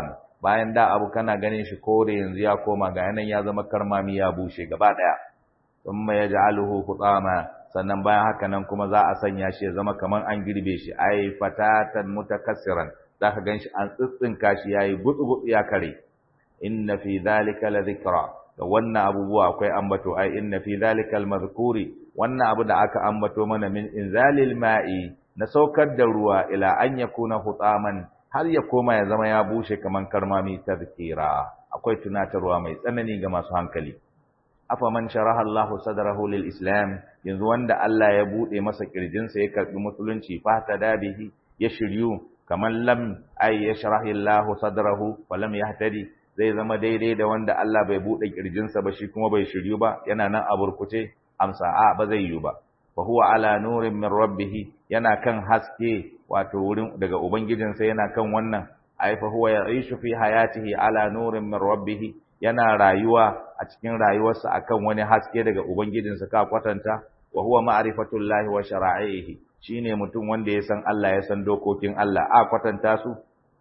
Speaker 1: bayan da abu kana ganin shi kore yanzu ya koma ga yanan ya zama karmami ya bushe gaba daya thumma yaj'aluhu hutama sannan bayan haka nan kuma za a sanya shi ya zama kaman an girbe shi ai fatatan mutakassiran zaka ganshi an tsitsinka shi yayi gutsu ya kare inna fi dhalika la dhikra da wannan abubuwa akwai ambato ai inna fi dhalika al-madhkuri wannan abu da aka ambato mana min inzalil ma'i na saukar da ruwa ila an yakuna hutaman har ya koma ya zama ya bushe kaman karmami tadhkira akwai tunatarwa mai tsanani ga masu hankali afa man sharaha Allah sadrahu lil islam yanzu wanda Allah ya bude masa kirjinsa ya karbi musulunci fa bihi ya shiryu kaman lam ay yashrahi Allah sadrahu wa lam yahtadi zai zama daidai da wanda Allah bai bude kirjinsa ba shi kuma bai shiryu ba yana nan a burkuce amsa a ba zai yi ba fa huwa ala nurin min rabbih yana kan haske wato wurin daga ubangijinsa yana kan wannan ai fa huwa ya'ishu fi hayatihi ala nurin min rabbih yana rayuwa a cikin rayuwarsa akan wani haske daga ubangijinsa ka kwatanta wa huwa ma'rifatullahi wa shara'ihi shine mutum wanda ya san Allah ya san dokokin Allah a kwatanta su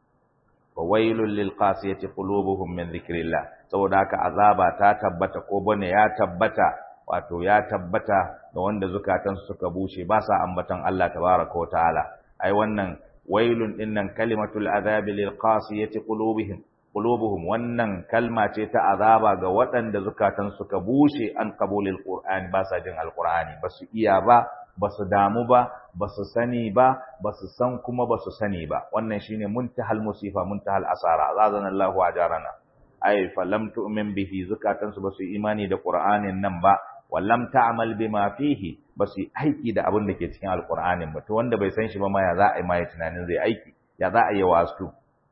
Speaker 1: wa wailul lil qasiyati qulubuhum min dhikrillah saboda haka azaba ta tabbata ko bane ya tabbata wato ya tabbata ga wanda zukatansu suka bushe ba sa ambaton Allah tabaraka wa ta'ala ai wannan wailun dinnan kalimatul azabi lil qasiyati qulubihim qulubuhum wannan kalma ce ta azaba ga waɗanda zukatan suka bushe an qabulil qur'ani ba sa jin alqur'ani ba su iya ba ba su damu ba ba su sani ba ba su san kuma ba su sani ba wannan shine muntahal musifa muntahal asara azana Allahu ajarana ay falam tu'min bihi zukatan su ba su imani da qur'anin nan ba wallam ta'mal bima fihi ba su aiki da abin da ke cikin alqur'anin ba to wanda bai san shi ba ma ya za a yi ma ya tunanin zai aiki ya za a yi wasu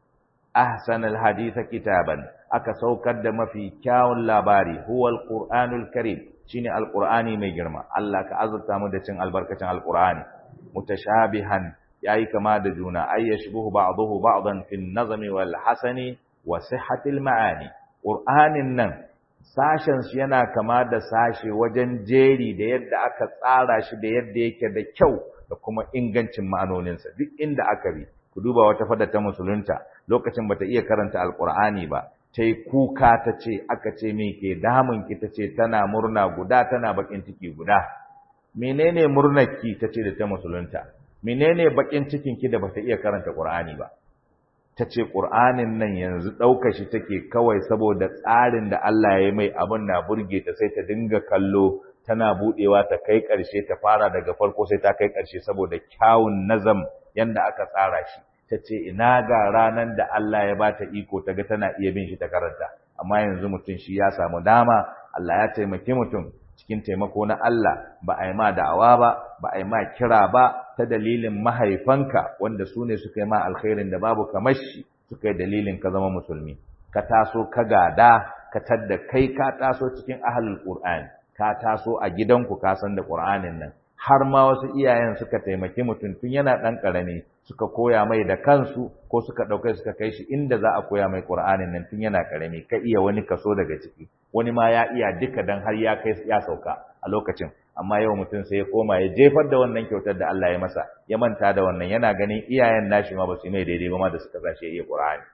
Speaker 1: ahsan alhadith kitaban aka saukar da mafi kyawun labari huwa alqur'anul karim shine alqur'ani mai girma Allah ka azurta mu da cin albarkacin alqur'ani mutashabihan yayi kama da juna ay yashbuhu ba'dahu ba'dan fi an-nazmi wal hasani wa sihhatil ma'ani qur'anin nan sashen shi yana kama da sashe wajen jeri da yadda aka tsara shi da yadda yake da kyau da kuma ingancin ma'anoninsa duk inda aka bi ku duba wata fada ta musulunta lokacin bata iya karanta alqur'ani ba ta yi kuka ta ce aka ce me ke damun ki ta ce tana murna guda tana bakin ciki guda menene murnar ki ta ce da ta musulunta menene bakin cikin ki da bata iya karanta qur'ani ba ta ce qur'anin nan yanzu ɗauka shi take kawai saboda tsarin da Allah ya mai abin na burge ta sai ta dinga kallo tana budewa ta kai ƙarshe ta fara daga farko sai ta kai ƙarshe saboda kyawun nazam yanda aka tsara shi ta ce ina ga ranar da Allah ya bata iko ta ga tana iya bin shi ta karanta amma yanzu mutum shi ya samu dama Allah ya taimaki mutum cikin taimako na Allah ba a yi ma da'awa ba ba a yi ma kira ba ta dalilin mahaifanka wanda su ne suka yi ma alkhairin da babu kamar shi suka yi dalilin ka zama musulmi ka taso ka gada ka tadda kai ka taso cikin ahlul qur'ani ka taso a gidanku ka san da qur'anin nan har ma wasu iyayen suka taimaki mutum tun yana ɗan ƙarami suka koya mai da kansu ko suka ɗauka suka kai shi inda za a koya mai ƙur'anin nan tun yana ƙarami ka iya wani kaso daga ciki wani ma ya iya duka dan har ya kai ya sauka a lokacin amma yau mutum sai ya koma ya jefar da wannan kyautar da Allah ya masa ya manta da wannan yana ganin iyayen nashi ma ba su mai daidai ba ma da suka sashi ya iya ƙur'ani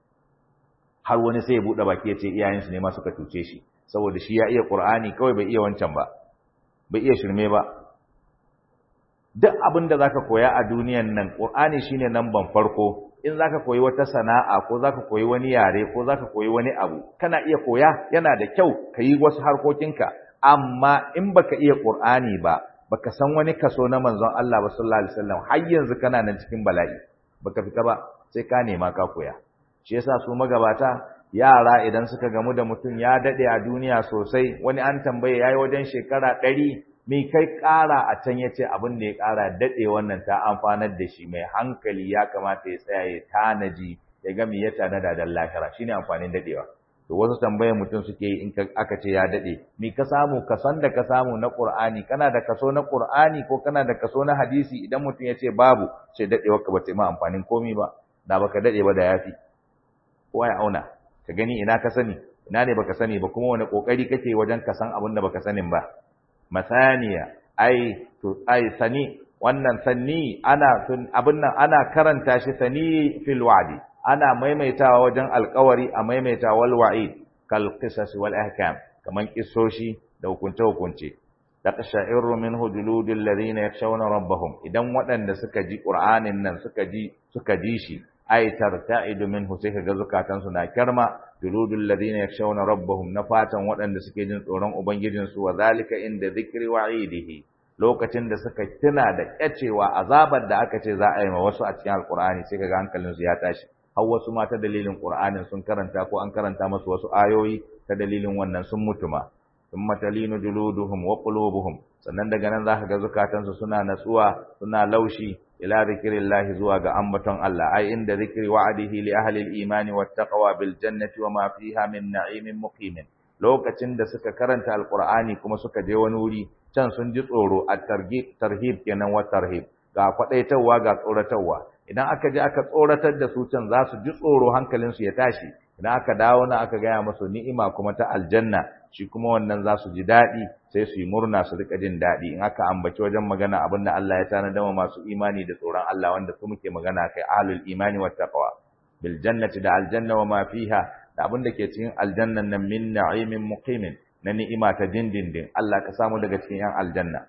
Speaker 1: har wani sai ya buɗe baki ya ce iyayensu ne ma suka cuce shi saboda shi ya iya ƙur'ani kawai bai iya wancan ba bai iya shirme ba duk abin da zaka koya a duniyan nan Qur'ani shine namban farko in zaka koyi wata sana'a ko zaka koyi wani yare ko zaka koyi wani abu kana iya koya yana da kyau ka yi wasu harkokinka amma in baka iya Qur'ani ba baka san wani kaso na manzon Allah sallallahu alaihi wasallam har yanzu kana nan cikin bala'i baka fita ba sai ka nema ka koya shi yasa su magabata yara idan suka gamu da mutum ya dade a duniya sosai wani an tambaye yayi wajen shekara ɗari me kai ƙara a can ya ce abin da ya ƙara daɗe wannan ta amfanar da shi mai hankali ya kamata ya tsaya ya tanaji ya ga me ya tanada da lahira shine amfanin daɗewa to wasu tambayar mutum suke yi in aka ce ya daɗe me ka samu kason da ka samu na Qur'ani kana da kaso na Qur'ani ko kana da kaso na hadisi idan mutum ya ce babu sai daɗewar ka bata ma amfanin komi ba da baka daɗe ba da yafi kowa ya auna ka gani ina ka sani ina ne baka sani ba kuma wani kokari kake wajen ka san abin da baka sanin ba masaniya ai to ai sani wannan sanni ana abin nan ana karanta shi sani fil wa'di ana maimaitawa wajen alƙawari a maimaita wal wa'id kal qisas wal ahkam kaman kissoshi da hukunce hukunce taqsha'iru minhu juludul ladina yakhshawna rabbahum idan waɗanda suka ji qur'anin nan suka ji suka ji shi ay tarta'idu minhu sai kaga zukatan su na kirma juludul ladina yakhshawna rabbahum na fatan waɗanda suke jin tsoron ubangijin su wa zalika inda dhikri wa'idihi lokacin da suka tuna da kyacewa azabar da aka ce za a yi ma wasu a cikin alqur'ani sai kaga hankalin su ya tashi har wasu ma ta dalilin qur'anin sun karanta ko an karanta musu wasu ayoyi ta dalilin wannan sun mutu ma thumma talinu juluduhum wa qulubuhum sannan daga nan zaka ga zukatansu suna natsuwa suna laushi ila zikrillahi zuwa ga ambaton Allah ai inda zikri wa'adihi li ahli al-iman wat taqwa bil jannati wa ma fiha min na'imin muqimin lokacin da suka karanta alqur'ani kuma suka je wani wuri can sun ji tsoro at-targhib tarhib kenan wa tarhib ga kwadaitarwa ga tsoratarwa idan aka je aka tsoratar da su can za su ji tsoro hankalinsu ya tashi idan aka dawo na aka gaya musu ni'ima kuma ta aljanna shi kuma wannan za su ji daɗi sai su yi murna su rika jin daɗi in aka ambaci wajen magana abin da Allah ya tanada wa masu imani da tsoron Allah wanda su muke magana kai ahlul imani wat taqwa bil jannati da aljanna wa ma fiha da abin da ke cikin aljannan nan min na'imin muqimin na ni'ima ta dindindin Allah ka samu daga cikin yan aljanna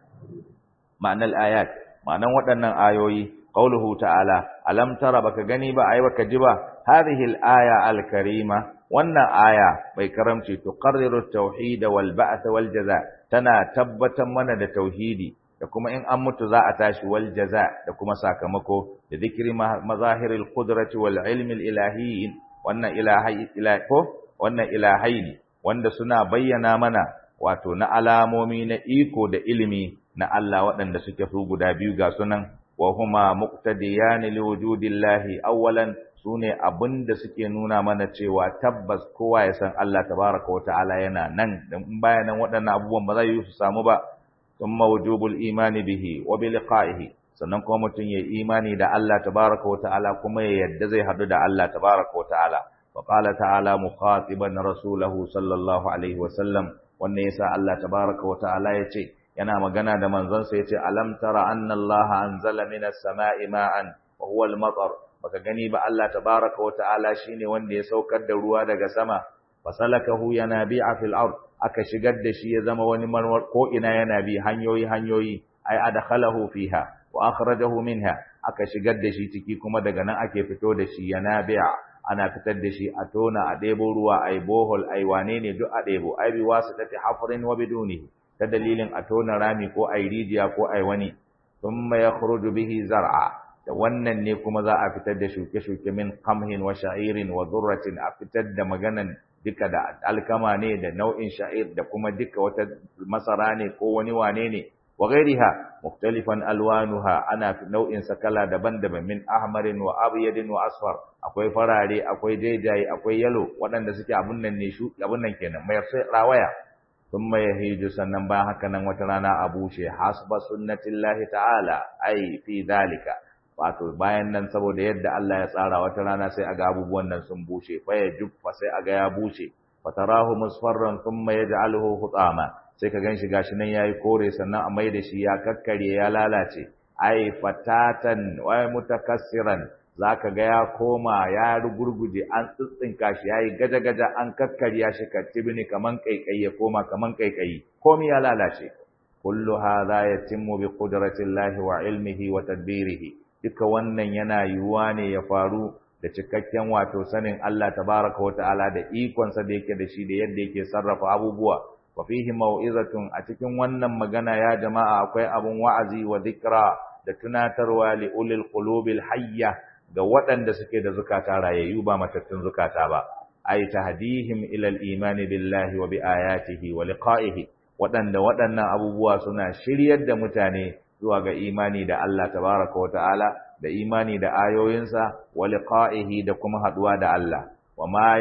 Speaker 1: ma'anar ayat ma'anan waɗannan ayoyi qauluhu ta'ala alam tara baka gani ba ai baka ji ba hadhihi al-aya al-karima wannan aya bai karamci tuqarriru at-tauhid wal ba'th wal jaza tana tabbatar mana da tauhidi da kuma in an mutu za a tashi wal jaza da kuma sakamako da zikri mazahiril qudrati wal ilmi al-ilahiyyin wannan ilahi ko wannan ilahaini wanda suna bayyana mana wato na alamomi na iko da ilimi na Allah waɗanda suke su guda biyu ga sunan wa huma muqtadiyan liwujudillahi awwalan sune abinda suke nuna mana cewa tabbas kowa ya san Allah tabaraka wataala yana nan dan in baya nan waɗannan abubuwan ba zai yi su samu ba thumma wujubul imani bihi wa bi liqa'ihi sannan kuma mutum ya imani da Allah tabaraka wataala kuma ya yadda zai hadu da Allah tabaraka wataala wa qala ta'ala mukhatiban rasulahu sallallahu alaihi wa sallam wannan yasa Allah tabaraka wataala ya ce yana magana da manzonsa yace alam tara anna allaha anzala minas sama'i ma'an wa huwa al-matar baka gani ba Allah tabaaraka wa ta'ala shine wanda ya saukar da ruwa daga sama fasalakahu yanabi'a fil ard aka shigar da shi ya zama wani marwar ko ina yana bi hanyoyi hanyoyi ay adkhalahu fiha wa akhrajahu minha aka shigar da shi ciki kuma daga nan ake fito da shi yanabi'a ana fitar da shi a tona a ɗebo ruwa ai bohol ai wane ne duk a ɗebo ai bi wasu tafi hafrin wa bidunihi ta dalilin a tona rami ko a rijiya ko a wani thumma yakhruju bihi zar'a da wannan ne kuma za a fitar da shuke-shuke min qamhin wa sha'irin wa dhurratin a fitar da maganan duka da alkama ne da nau'in sha'ir da kuma duka wata masara ne ko wani wane ne wa ghairiha mukhtalifan alwanuha ana nau'in sakala daban-daban min ahmarin wa abyadin wa asfar akwai farare akwai jaijaye akwai yalo waɗanda suke abun nan ne shu abun nan kenan mai rawaya thumma yahiju sannan bayan haka nan wata rana a bushe hasba sunnatillahi ta'ala ai fi dalika wato bayan nan saboda yadda Allah ya tsara wata rana sai aga abubuwan nan sun bushe fa ya juffa sai aga ya bushe fatarahu musfarran thumma yaj'aluhu hutama sai ka ganshi gashi nan yayi kore sannan a mai da shi ya kakkare ya lalace ai fatatan wa mutakassiran zaka ga ya koma ya rugurguje an tsitsinka shi yayi gaja-gaja an kakkarya shi katibini kaman kaikayi ya koma kaman kaikayi komai ya lalace kullu hadha yatimmu bi qudratillahi wa ilmihi wa tadbirihi duka wannan yana yiwuwa ne ya faru da cikakken wato sanin Allah tabaraka wa ta'ala da ikonsa da yake da shi da yadda yake sarrafa abubuwa wa fihi mau'izatun a cikin wannan magana ya jama'a akwai abun wa'azi wa dhikra da tunatarwa li ulil qulubil hayya ga waɗanda suke da zukata rayayyu ba matattun zukata ba ay tahdihim ila al-iman billahi wa bi ayatihi wa liqa'ihi waɗanda waɗannan abubuwa suna shiryar da mutane zuwa ga imani da Allah tabaraka wa ta'ala da imani da ayoyinsa wa liqa'ihi da kuma haduwa da Allah wa ma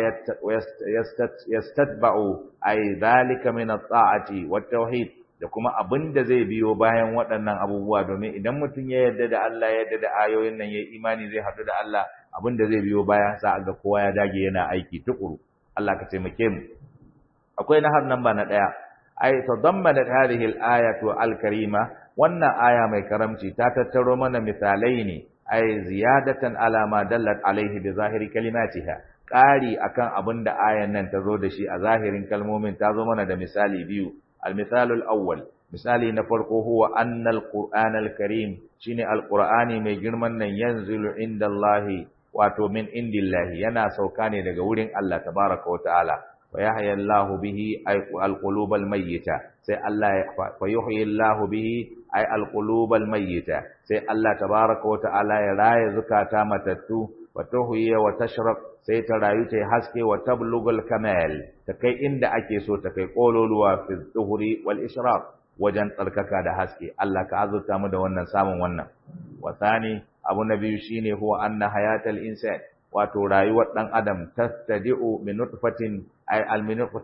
Speaker 1: yastatba'u ay dhalika min at-ta'ati wat tauhid da kuma abin da zai biyo bayan waɗannan abubuwa domin idan mutum ya yarda da Allah ya yarda da ayoyin nan ya imani zai haɗu da Allah abin da zai biyo baya sa ga kowa ya dage yana aiki tukuru Allah ka taimake mu akwai nahar nan ba na ɗaya ay tadammanat hadhihi al-ayatu al-karima wannan aya mai karamci ta tattaro mana misalai ne ay ziyadatan ala ma dallat alaihi bi zahiri kalimatiha ƙari akan abin da ayan nan ta zo da shi a zahirin kalmomin ta zo mana da misali biyu al-misalul awwal misali na farko huwa annal qur'anal karim shine al-qur'ani mai girman nan yanzilu indallahi wato min indillahi yana sauka ne daga wurin Allah tabaraka wa ta'ala wa yahya Allahu bihi al-qulubal mayyita sai Allah ya fa yuhyi Allahu bihi ay al-qulubal mayyita sai Allah tabaraka wa ta'ala ya raya zukata matattu wa tuhyi wa tashraq sai ta rayu ta haske wa tablugul kamal ta kai inda ake so ta kai kololuwa fi zuhuri wal ishraq wajen tsarkaka da haske Allah ka azurta mu da wannan samun wannan wa thani abu na biyu shine huwa anna hayatal insan wato rayuwar dan adam tastadi'u min nutfatin ay al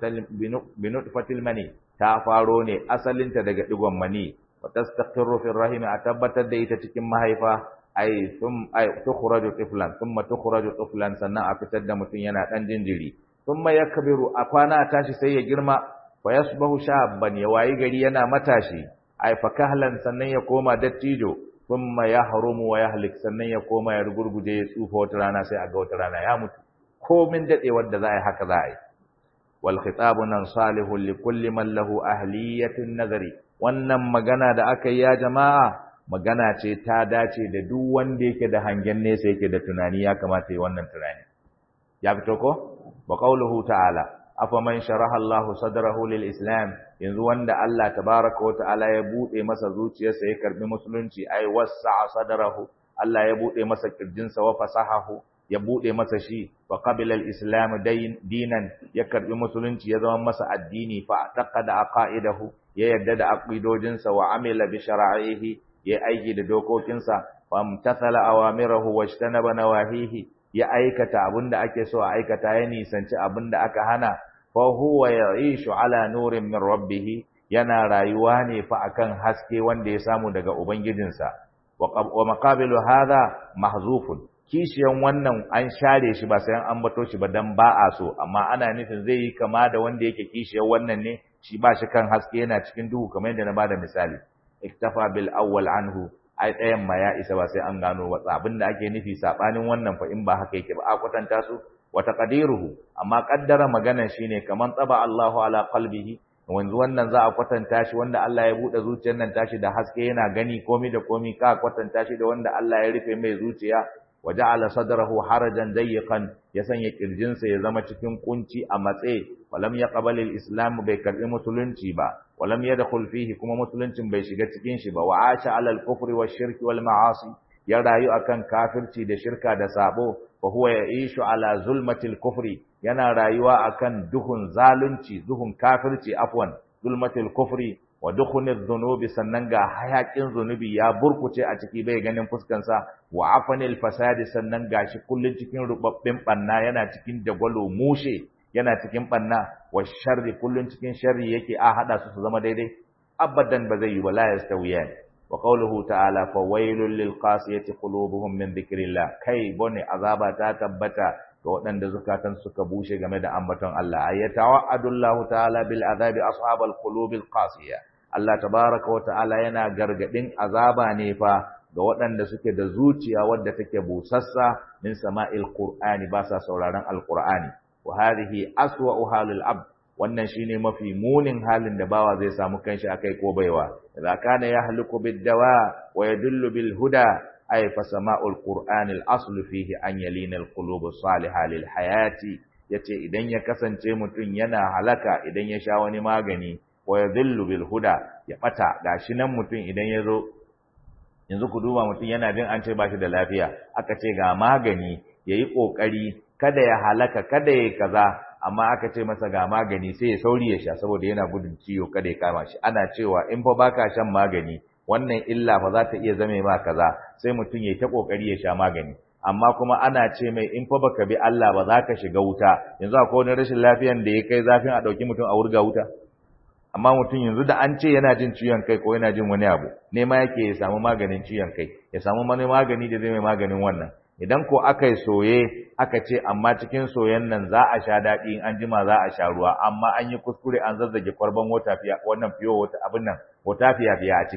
Speaker 1: min nutfatil mani ta faro ne asalinta daga digon mani wa tastaqirru fi rahim a tabbatar da ita cikin mahaifa ay thum ay tukhraju tiflan thumma tukhraju tiflan sannan a fitar da mutum yana dan jinjiri thumma yakbiru a kwana tashi sai ya girma fa yasbahu shabban ya wayi gari yana matashi ay fa kahlan sannan ya koma dattijo thumma yahrumu wa yahlik sannan ya koma ya rugurguje ya tsufa wata rana sai a ga wata rana ya mutu komin dadewar da za a yi haka za a yi wal khitabu nan salihun li kulli man lahu ahliyatun nazari wannan magana da aka yi ya jama'a magana ce ta dace da duk wanda yake da hangen nesa yake da tunani ya kamata yi wannan tunani ya fito ko wa qauluhu ta'ala afaman sharaha Allahu sadrahu lil Islam yanzu wanda Allah tabaaraka wa ta'ala ya bude masa zuciyarsa ya karbi musulunci ai wasa'a sadrahu Allah ya bude masa kirjinsa wa fasahahu ya bude masa shi wa qabila al-islam dinan ya karbi musulunci ya zama masa addini fa taqada aqaidahu ya yadda da aqidojinsa wa amila bi shar'ihi ya aiki da dokokinsa famtathala awamirahu wajtanaba nawahihi ya aikata abinda ake so a aikata ya nisanci abinda aka hana fa huwa ya'ishu ala nurin min rabbih yana rayuwa ne fa akan haske wanda ya samu daga ubangijinsa wa maqabilu hadha mahzufun kishiyan wannan an share shi ba sai an ambato shi ba dan ba a so amma ana nufin zai yi kama da wanda yake kishiyan wannan ne shi ba shi kan haske yana cikin duhu kamar yadda na bada misali iktafa bil awwal anhu ai ɗayan ma ya isa ba sai an gano ba abin da ake nufi sabanin wannan fa in ba haka yake ba a kwatanta su wa taqdiruhu amma qaddara magana shine kaman tsaba Allahu ala qalbihi wanzu wannan za a kwatanta shi wanda Allah ya bude zuciyar nan tashi da haske yana gani komi da komi ka kwatanta shi da wanda Allah ya rufe mai zuciya wa ja'ala sadrahu harajan dayyqan ya sanya kirjinsa ya zama cikin kunci a matse walam yaqbal al-islam bai karbi musulunci ba walam yadkhul fihi kuma musuluncin bai shiga cikin shi ba wa asha ala al-kufri wash-shirki wal-ma'asi ya rayu akan kafirci da shirka da sabo fa huwa ya'ishu ala zulmatil kufri yana rayuwa akan duhun zalunci duhun kafirci afwan zulmatil kufri wa dukhunidh dhunubi sannan ga hayakin zunubi ya burkuce a ciki bai ganin fuskansa wa afanil fasadi sannan gashi kullun cikin rubabbin banna yana cikin dagwalo mushe yana cikin banna wa sharri kullun cikin sharri yake a hada su su zama daidai abadan ba zai yi wala yastawiyan wa qawluhu ta'ala fa wailul lil qasiyati qulubuhum min dhikrillah kai bone azaba ta tabbata ga waɗanda zukatan suka bushe game da ambaton Allah ayata wa'adullahu ta'ala bil azabi ashabal qulubil qasiya Allah tabaraka wa ta'ala yana gargadin azaba ne fa ga waɗanda suke da zuciya wadda take busassa min sama'il qur'ani ba sa sauraron alqur'ani wa hadhihi aswa'u halil abd wannan shine mafi munin halin da bawa zai samu kanshi akai ko baiwa idza kana yahluku bid dawa wa yadullu bil huda ay fa sama'ul qur'ani al aslu fihi an yalina al qulub salihah lil hayati yace idan ya kasance mutum yana halaka idan ya sha wani magani wa yadhillu bil huda ya bata gashi nan mutum idan ya zo yanzu ku duba mutum yana jin an ce ba shi da lafiya aka ce ga magani yayi kokari kada ya halaka kada ya kaza amma aka ce masa ga magani sai ya sauri ya sha saboda yana gudun ciwo kada ya kama shi ana cewa in fa baka shan magani wannan illa fa za ta iya zame ma kaza sai mutum ya ta kokari ya sha magani amma kuma ana ce mai in fa baka bi Allah ba za ka shiga wuta yanzu akwai wani rashin lafiyan da ya kai zafin a dauki mutum a wurga wuta amma mutum yanzu da an ce yana jin ciwon kai ko yana jin wani abu nema yake ya samu maganin ciwon kai ya samu wani magani da zai mai maganin wannan idan ko aka yi soye aka ce amma cikin soyen nan za a sha daɗi in an jima za a sha ruwa amma an yi kuskure an zazzage kwarban wata fiya wannan fiyo wata abin nan wata fiya fiya a ciki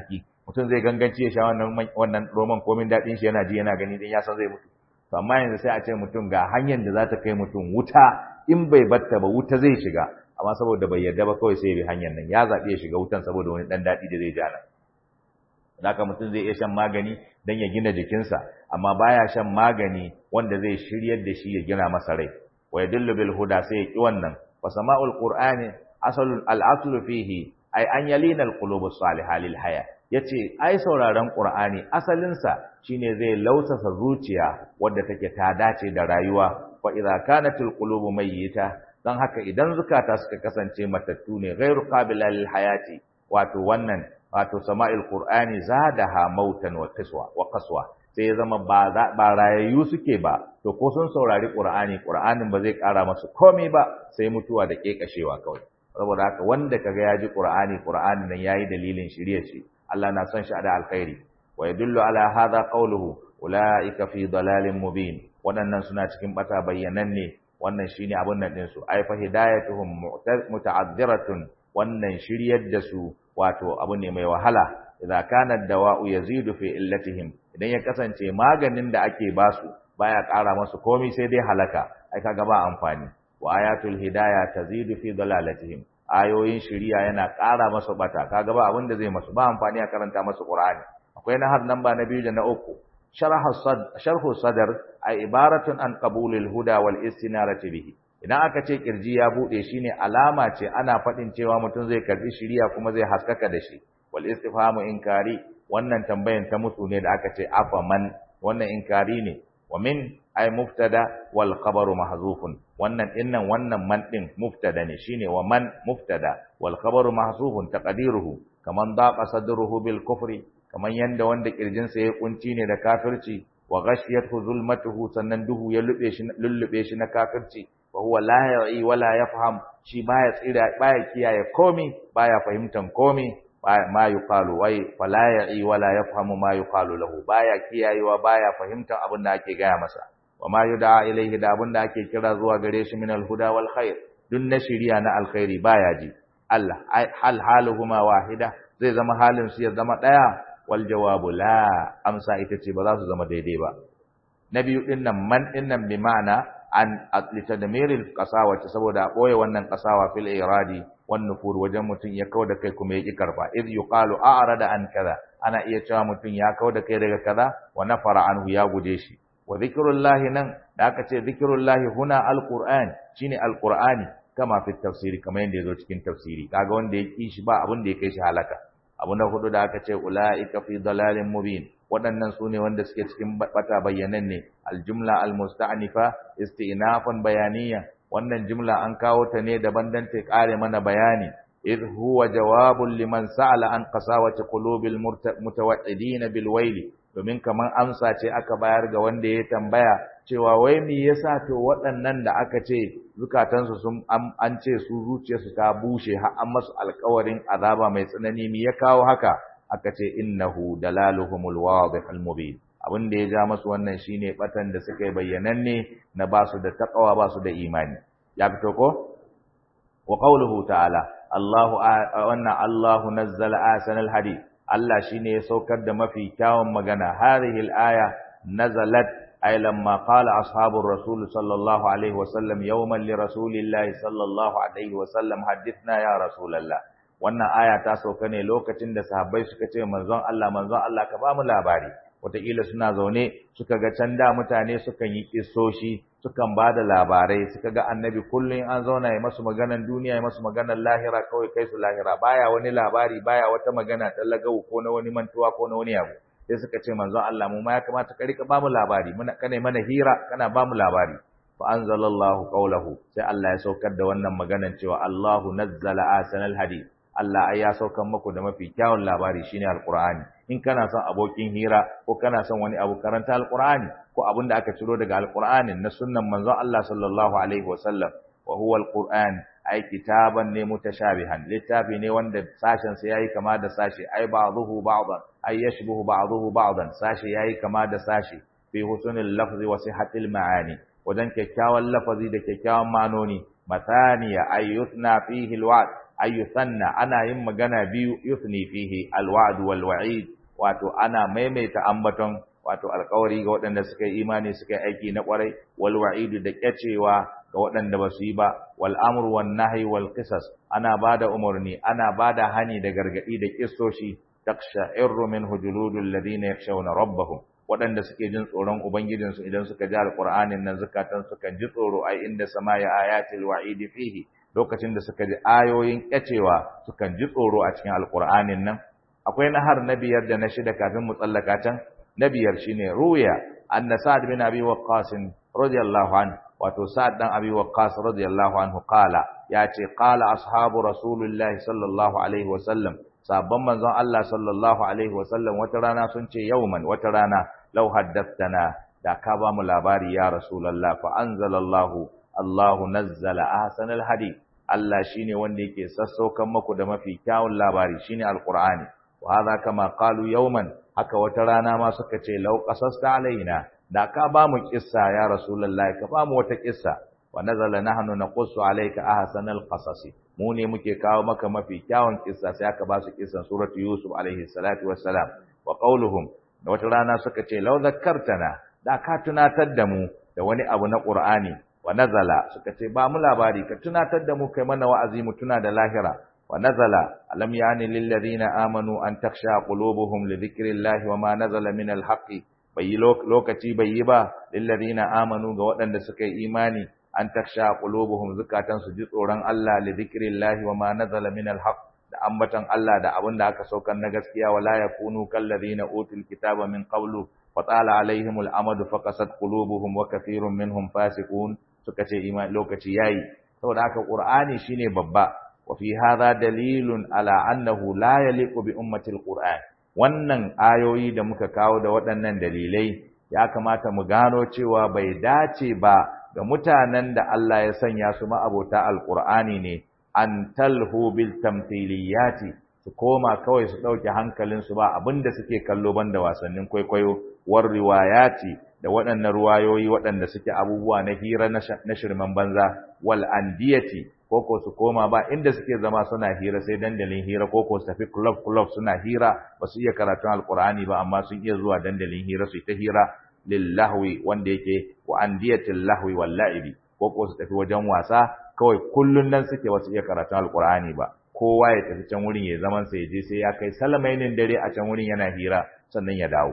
Speaker 1: mutum zai ganganci ya sha wannan wannan roman komin daɗin shi yana ji yana gani dan ya san zai mutu to amma yanzu sai a ce mutum ga hanyar da za ta kai mutum wuta in bai batta ba wuta zai shiga amma saboda bai yarda ba kawai sai ya bi hanyar nan ya zaɓi ya shiga wutan saboda wani ɗan daɗi da zai ja nan haka mutum zai iya shan magani don ya gina jikinsa amma baya shan magani wanda zai shiryar da shi ya gina masa rai wa yadullu bil huda sai ya ki wannan fa sama'ul qur'ani asalul al aslu fihi ay an yalina al qulub salihah lil haya yace ai sauraron qur'ani asalin sa shine zai lausasa zuciya wadda take ta dace da rayuwa fa idza kanatil qulubu mayyita dan haka idan zukata suka kasance matattu ne ghairu qabila lil hayati wato wannan wato sama'il qur'ani zadaha mautan wa qaswa wa qaswa sai ya zama ba ba rayayyu suke ba to ko sun saurari qur'ani qur'anin ba zai kara masu komai ba sai mutuwa da kekashewa kawai saboda haka wanda kaga ya ji qur'ani qur'ani nan yayi dalilin shirye shi Allah na son shi da alkhairi wa yadullu ala hadha qawluhu ulaika fi dalalin mubin waɗannan suna cikin bata bayyananne wannan shine abun nan din su ay fa hidayatuhum muta'addiratun wannan shiryar da su wato abu ne mai wahala idza kana dawa'u yazidu fi illatihim idan ya kasance maganin da ake basu baya ƙara masu komai sai dai halaka ai kaga ba amfani wa ayatul hidayah tazidu fi dalalatihim ayoyin shiriya yana ƙara masu bata kaga ba abin da zai masu ba amfani a karanta masu qur'ani akwai na har namba na biyu da na uku sharhu sadar ay ibaratun an qabulil huda wal istinarati bihi idan aka ce kirji ya bude shine alama ce ana fadin cewa mutum zai karbi shiriya kuma zai haskaka da shi wal istifhamu inkari wannan tambayan ta musu ne da aka ce afa man wannan inkari ne wa min ay muftada wal khabaru mahzufun wannan dinnan wannan man din muftada ne shine wa man muftada wal khabaru mahzufun taqdiruhu kaman daqa sadruhu bil kufri kaman yanda wanda kirjinsa ya kunci ne da kafirci wa ghashiyathu zulmatuhu sannan duhu ya lube shi lullube shi na kafirci wa huwa la ya'i wala yafham shi baya tsira baya kiyaye komi baya fahimtan komi ma yuqalu wai fala ya'i wala yafhamu ma yuqalu lahu baya kiyayewa baya fahimtan abin da ake gaya masa wa ma yud'a ilayhi da abin da ake kira zuwa gare shi min al-huda wal khair dun na shiriya na alkhairi baya ji Allah hal haluhuma wahida zai zama halin su ya zama daya wal jawabu la amsa ita ce ba za su zama daidai ba na biyu din nan man din nan bi ma'ana an litadmiril qasawa saboda boye wannan qasawa fil iradi wan nufur wajen mutun ya kauda kai kuma ya ki karba iz yuqalu a'rada an kaza ana iya cewa mutun ya kauda kai daga kaza wa nafara anhu ya guje shi wa zikrullahi nan da aka ce zikrullahi huna alquran shine alqurani kama fi tafsiri kamar yadda yazo cikin tafsiri kaga wanda ya ki shi ba abin da ya kai shi halaka abu na hudu da aka ce ulaika fi dalalin mubin waɗannan su ne wanda suke cikin bata bayyanan ne aljumla almusta'nifa istinafan bayaniya wannan jumla an kawo ta ne daban dan ta kare mana bayani idh huwa jawabun liman sa'ala an qasawati qulubil mutawaddidin bil waili domin kaman amsa ce aka bayar ga wanda ya tambaya cewa wai me yasa to waɗannan da aka ce zukatansu sun an ce su zuciyarsu ta bushe har an masu alƙawarin azaba mai tsanani me ya kawo haka aka ce innahu dalaluhumul wadih al mubin abin da ya ja masu wannan shine batan da suka yi bayyananne na basu da taqwa basu da imani ya fito ko wa qawluhu ta'ala Allahu wannan Allahu nazzala asanal hadith Allah shine ya saukar da mafi kyawun magana hadhihi al-aya nazalat ay lamma qala ashabur rasul sallallahu alaihi wasallam yawman li rasulillahi sallallahu alaihi wasallam hadithna ya rasulullah wannan aya ta sauka ne lokacin da sahabbai suka ce manzon Allah manzon Allah ka ba mu labari wataƙila suna zaune suka ga can da mutane sukan yi kissoshi sukan ba da labarai suka ga annabi kullum an zauna ya masu maganan duniya ya masu maganan lahira kawai kai su lahira baya wani labari baya wata magana ta lagau ko na wani mantuwa ko na wani abu sai suka ce manzon Allah mu ma ya kamata ka rika ba mu labari muna kana mana hira kana ba mu labari fa anzalallahu qawlahu sai Allah ya saukar da wannan maganan cewa Allahu nazzala asanal hadith Allah ai ya saukan muku da mafi kyawun labari shine alqur'ani in kana son abokin hira ko kana son wani abu karanta alqur'ani ko abin da aka ciro daga alqur'anin na sunnan manzon Allah sallallahu alaihi wasallam wa huwa alqur'an ai kitaban ne mutashabihan littafi ne wanda sashen sa yayi kama da sashi ai ba'dhuhu ba'dan ai yashbuhu ba'dhuhu ba'dan sashi yayi kama da sashi fi husnul lafzi wa sihhatil ma'ani wajen kyakkyawan lafazi da kyakkyawan manoni mathaniya ay yuthna fihi alwa'd ay yuthanna ana yin magana biyu yuthni fihi alwa'd wal wa'id wato ana maimaita ambaton wato alƙawari ga waɗanda suka yi imani suka yi aiki na ƙwarai wal wa'idu da kyacewa ga waɗanda ba su yi ba wal amru wan nahyi wal qisas ana bada umarni ana bada hani da gargadi da kissoshi taqsha'irru minhu juludul ladina yakhshawna rabbahum waɗanda suke jin tsoron ubangijinsu idan suka ji alqur'anin nan zakatan suka ji tsoro ai inda samaya ayatil wa'idi fihi lokacin da suka ji ayoyin kyacewa sukan ji tsoro a cikin alqur'anin nan akwai nahar na biyar da na shida kafin mu tsallaka can na biyar shine ruya anna sa'd bin abi waqqas radiyallahu anhu wato sa'd dan abi waqqas radiyallahu anhu qala yace qala ashabu rasulillahi sallallahu alaihi wasallam sabban manzon Allah sallallahu alaihi wasallam wata rana sun ce yauman wata rana law haddathana da ka ba mu labari ya rasulullah fa anzalallahu Allahu nazzala ahsanal hadith Allah shine wanda yake sassaukan muku da mafi kyawun labari shine alqur'ani wa hadha kama qalu yawman haka wata rana ma suka ce law qasasta alaina da ka ba mu kissa ya rasulullahi ka ba mu wata kissa wa nazala nahnu naqussu alayka ahsanal qasasi mu ne muke kawo maka mafi kyawun kissa sai aka ba su kissan suratu yusuf alaihi salatu wassalam wa qauluhum da wata rana suka ce law zakkartana da ka tunatar da mu da wani abu na qur'ani wa nazala suka ce ba mu labari ka tunatar da mu kai mana wa'azi mu tuna da lahira wa nazala alam yani lil ladina amanu an taksha qulubuhum li dhikrillahi wa ma nazala min al haqqi bai lokaci bai yi ba lil ladina amanu ga waɗanda suka yi imani an taksha qulubuhum zukatan su ji tsoron Allah li dhikrillahi wa ma nazala min al haqq da ambatan Allah da abin da aka saukar na gaskiya wala yakunu kal ladina utul kitaba min qablu fatala alaihimul amadu faqasat qulubuhum wa kathirun minhum fasiqun suka ce imani lokaci yayi saboda haka qur'ani shine babba wa fi hadha dalilun ala annahu la yaliqu bi ummatil qur'an wannan ayoyi da muka kawo da waɗannan dalilai ya kamata mu gano cewa bai dace ba ga mutanen da Allah ya sanya su ma'abota alqur'ani ne an talhu bil tamthiliyati su koma kawai su dauke hankalin su ba abinda suke kallo banda wasannin kwaikwayo war riwayati da waɗannan ruwayoyi waɗanda suke abubuwa na hira na shirman banza wal andiyati koko su koma ba inda suke zama suna hira sai dandalin hira koko su tafi club club suna hira ba su iya karatun alqur'ani ba amma sun iya zuwa dandalin hira su ta hira lillahwi wanda yake wa andiyatil lahwi wal la'ibi koko su tafi wajen wasa kawai kullun nan suke wasu iya karatun alqur'ani ba kowa ya tafi can wurin ya zaman sa ya je sai ya kai salamainin dare a can wurin yana hira sannan ya dawo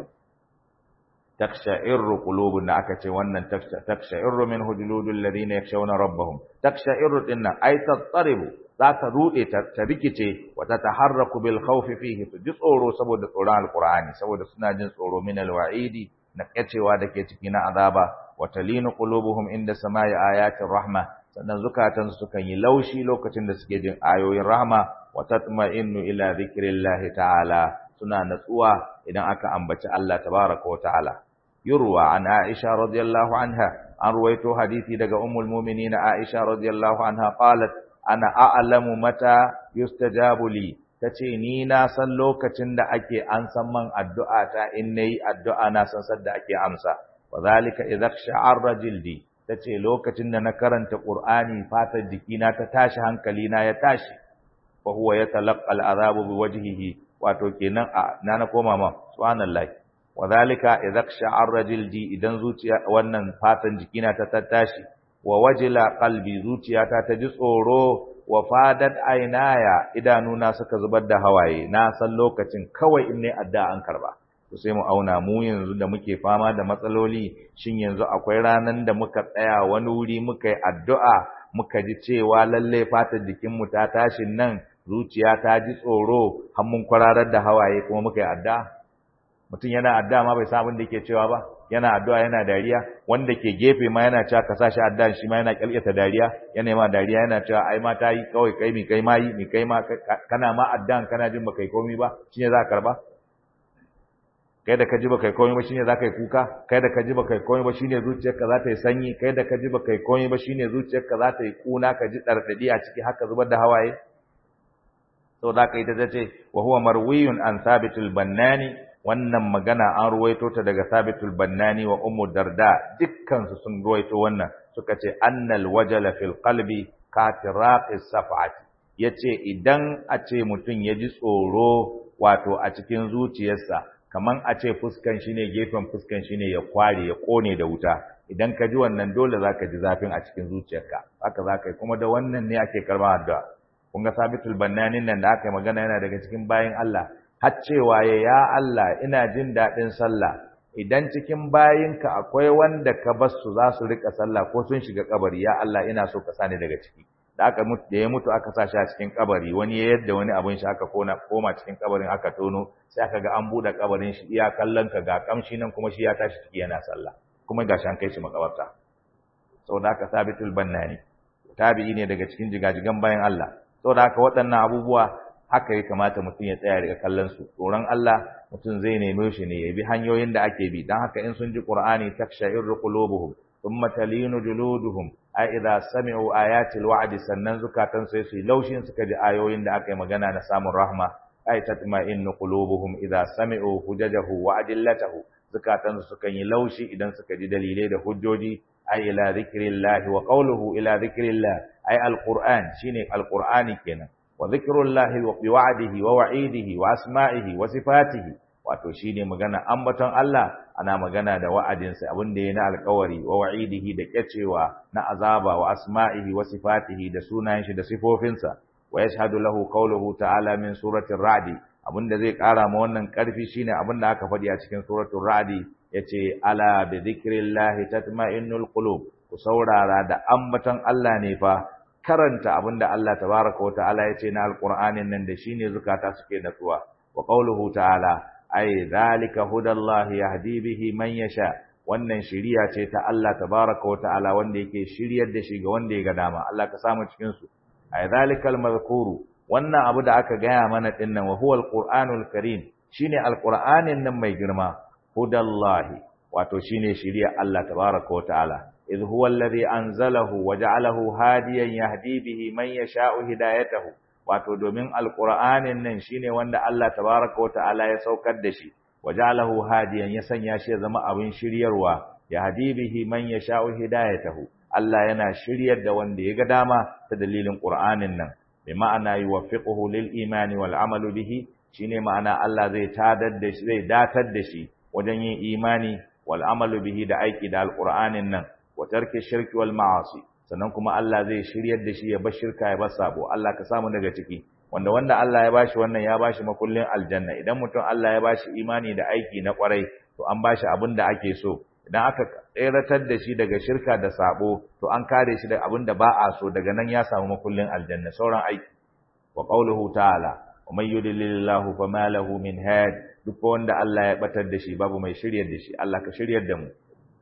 Speaker 1: taksha'irru qulubun da aka ce wannan taksha'irru min hujuludul ladina yakshawna rabbahum taksha'irru dinnan ay tattaribu za ta rude ta rikice wa ta taharraku bil khawfi fihi su ji tsoro saboda tsoron alqur'ani saboda suna jin tsoro min alwa'idi na kacewa da ke ciki na azaba wa talinu qulubuhum inda samai ayatir rahma sannan zukatan su kan yi laushi lokacin da suke jin ayoyin rahma wa tatma'innu ila dhikrillahi ta'ala suna natsuwa idan aka ambaci Allah tabaraka wa ta'ala yurwa an Aisha radiyallahu anha an ruwaito hadisi daga ummul mu'minin Aisha radiyallahu anha qalat ana a'lamu mata yustajabu li tace ni na san lokacin da ake an san man addu'a ta in nayi addu'a na san sadda ake amsa wa zalika idza sha'arra jildi tace lokacin da na karanta Qur'ani fatar jikina ta tashi hankali na ya tashi fa huwa yatalaqqa al'adabu biwajhihi wato kenan a na na koma ma subhanallahi wadhalika idza sha'arra jildi idan zuciya wannan fatan jikina ta tattashi wa wajila qalbi zuciyata ta ji tsoro wa fadat ainaya idanuna suka zubar da hawaye na san lokacin kawai in ne adda an karba to sai mu auna mu yanzu da muke fama da matsaloli shin yanzu akwai ranan da muka tsaya wani wuri muka yi addu'a muka ji cewa lalle fatar jikinmu ta tashi nan zuciya ta ji tsoro har mun kwararar da hawaye kuma muka yi addu'a mutum yana addu'a ma bai san abin da yake cewa ba yana addu'a yana dariya wanda ke gefe ma yana cewa ka sashi addu'a shi ma yana kyalkyata dariya yana ma dariya yana cewa ai ma ta yi kawai kai mi kai ma yi mi kai ma kana ma addu'an kana jin baka yi komai ba shine za ka karba kai da ka ji baka yi komai ba shine za ka yi kuka kai da ka ji baka yi komai ba shine zuciyarka za ta yi sanyi kai da ka ji baka yi komai ba shine zuciyarka za ta yi kuna ka ji dardadi a ciki haka zubar da hawaye sau da aka yi ta ce wa huwa marwiyun an sabitul bannani wannan magana an ruwaito ta daga sabitul bannani wa ummu darda dukkan su sun ruwaito wannan suka ce annal wajala fil qalbi katiraqis safati yace idan a ce mutum ya ji tsoro wato a cikin zuciyarsa kaman a ce fuskan shi ne gefen fuskan shi ne ya kware ya kone da wuta idan ka ji wannan dole zaka ji zafin a cikin zuciyarka haka zaka yi kuma da wannan ne ake karɓar addu'a kun ga sabitul bannanin nan da aka yi magana yana daga cikin bayin Allah har cewa ya ya Allah ina jin daɗin sallah idan cikin bayinka akwai wanda ka bar su za su rika sallah ko sun shiga kabari ya Allah ina so ka sani daga ciki da aka mutu da ya mutu aka sa shi a cikin kabari wani ya yadda wani abin shi aka kona koma cikin kabarin aka tono sai aka ga an bude kabarin shi iya kallon ka ga kamshi nan kuma shi ya tashi ciki yana sallah kuma gashi an kai shi makabarta saboda haka sabitul bannani tabi'i ne daga cikin jigajigan bayan Allah saboda haka waɗannan abubuwa haka ya kamata mutum ya tsaya daga kallon su tsoron Allah mutum zai neme shi ne ya bi hanyoyin da ake bi dan haka in sun ji Qur'ani taksha'irru qulubuhum thumma talinu juluduhum ai idza sami'u ayatil wa'di sannan zukatan sai su laushin suka ji ayoyin da aka yi magana na samun rahma ai tatma'innu qulubuhum idza sami'u hujajahu wa adillatahu zukatan su sukan yi laushi idan suka ji dalilai da hujjoji ai ila zikrillah wa qawluhu ila zikrillah ai alquran shine alqurani kenan wa zikrullahi wa biwa'dihi wa wa'idihi wa asma'ihi wa sifatihi wato shine magana ambaton Allah ana magana da wa'adinsa abin da ya na alkawari wa wa'idihi da kyacewa na azaba wa asma'ihi wa sifatihi da sunayen shi da sifofinsa wa yashhadu lahu qawluhu ta'ala min suratir ra'd abinda zai kara ma wannan karfi shine abin da aka faɗi a cikin suratul ra'd yace ala bi dhikrillahi tatma'innul qulub ku saurara da ambaton Allah ne fa karanta abinda Allah tabaraka wa ta'ala yace na alqur'anin nan da shine zukata suke natsuwa wa qawluhu ta'ala ai zalika hudallahi yahdi bihi man yasha wannan shiriya ce ta Allah tabaraka wataala wanda yake shiryar da shi ga wanda ya ga dama Allah ka samu cikin su ai zalikal mazkuru wannan abu da aka gaya mana dinnan wa huwa alqur'anul karim shine alqur'anin nan mai girma hudallahi wato shine shiriya Allah tabaraka wataala idh huwa alladhi anzalahu wa ja'alahu hadiyan yahdi bihi man yasha'u hidayatahu wato domin alqur'anin nan shine wanda Allah tabaraka wa ta'ala ya saukar da shi wajalahu hadiyan ya sanya shi ya zama abin shiryarwa ya hadi bihi man yasha'u hidayatahu Allah yana shiryar da wanda ya ga dama ta dalilin qur'anin nan bi ma'ana yuwaffiquhu lil imani wal amalu bihi shine ma'ana Allah zai tadar da shi zai datar da shi wajen yin imani wal amalu bihi da aiki da alqur'anin nan wa tarki shirki wal ma'asi sannan kuma Allah zai shiryar da shi ya bar shirka ya bar sabo Allah ka samu daga ciki wanda wanda Allah ya bashi wannan ya bashi makullin aljanna idan mutum Allah ya bashi imani da aiki na kwarai to an bashi abin da ake so idan aka tseratar da shi daga shirka da sabo to an kare shi daga abin da ba a so daga nan ya samu makullin aljanna sauran aiki wa qawluhu ta'ala wa man yudlilillahu fama lahu min had duk wanda Allah ya batar da shi babu mai shiryar da shi Allah ka shiryar da mu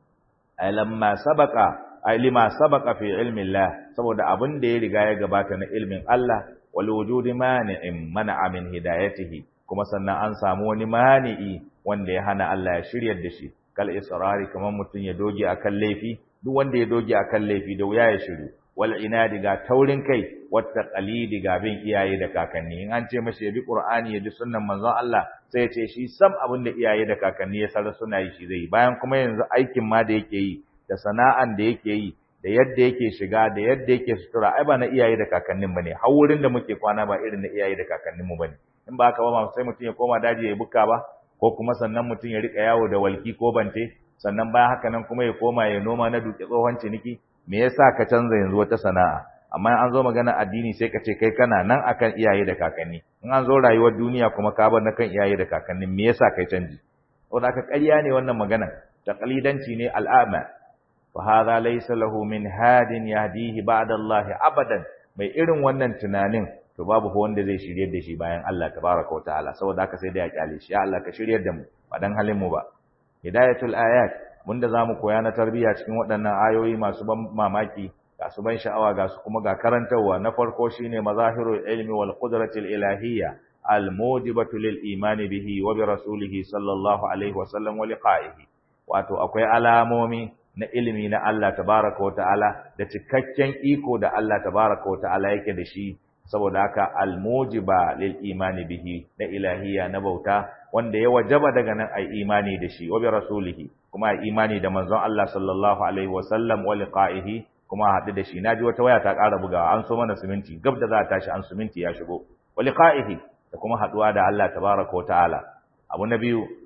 Speaker 1: ay lamma sabaqa ay lima sabaqa fi ilmi Allah saboda abin da ya riga ya gabata na ilmin Allah wal wujudi mani'in mana'a min hidayatihi kuma sannan an samu wani mani'i wanda ya hana Allah ya shiryar da shi kal israri kamar mutum ya doge akan laifi duk wanda ya doge akan laifi da wuya ya shiru wal inadi ga taurin kai wata qalidi ga bin iyaye da kakanni in an ce mashi ya bi qur'ani ya bi sunnan manzon Allah sai ya ce shi sam abin da iyaye da kakanni ya sarar suna yi shi zai bayan kuma yanzu aikin ma da yake yi da sana'an da yake yi da yadda yake shiga da yadda yake sutura ai ba na iyaye da kakannin bane har wurin da muke kwana ba irin na iyaye da kakannin mu bane in ba haka ba sai mutum ya koma daji ya buka ba ko kuma sannan mutum ya rika yawo da walki ko bante sannan bayan haka nan kuma ya koma ya noma na duke tsohon ciniki me yasa ka canza yanzu wata sana'a amma an zo magana addini sai ka ce kai kana nan akan iyaye da kakanni in an zo rayuwar duniya kuma ka bar na kan iyaye da kakanni me yasa kai canji saboda haka ƙarya ne wannan magana taqlidanci ne al'ama fa hadha laysa lahu min hadin yahdihi ba'da Allah abadan mai irin wannan tunanin to babu ko wanda zai shiryar da shi bayan Allah tabaraka wa ta'ala saboda haka sai da ya kyale shi ya Allah ka shiryar da mu ba dan halin mu ba hidayatul ayat da zamu koya na tarbiyya cikin waɗannan ayoyi masu ban mamaki ga su ban sha'awa ga su kuma ga karantarwa na farko shine mazahirul ilmi wal qudratil ilahiyya al mujibatu lil imani bihi wa bi rasulihi sallallahu alaihi wa sallam wa liqa'ihi wato akwai alamomi na ilimi na Allah tabaraka wa ta'ala da cikakken iko da Allah tabaraka wa ta'ala yake da shi saboda haka almujiba lil imani bihi na ilahiyya na bauta wanda ya wajaba daga nan ai imani da shi wa bi rasulihi kuma ai imani da manzon Allah sallallahu alaihi wa sallam wa liqa'ihi kuma haɗu da shi naji wata waya ta ƙara bugawa an so mana siminti gab da za ta tashi an siminti ya shigo wa liqa'ihi da kuma haɗuwa da Allah tabaraka wa ta'ala abu na biyu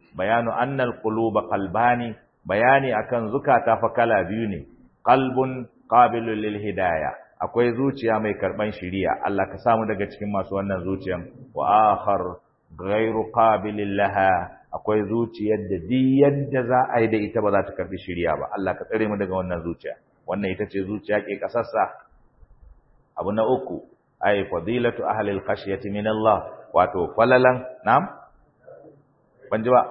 Speaker 1: bayanu annal quluba qalbani bayani akan zukata fa kala biyu ne qalbun qabilul lil hidayah akwai zuciya mai karban shiriya Allah ka samu daga cikin masu wannan zuciyan wa akhar ghairu qabilin laha akwai zuciyar da duk yadda za a yi da ita ba za ta karbi shiriya ba Allah ka tsare mu daga wannan zuciya wannan ita ce zuciya ke kasassa abu na uku ay fadilatu ahli al-khashyati min Allah wato falalan nam ban ji ba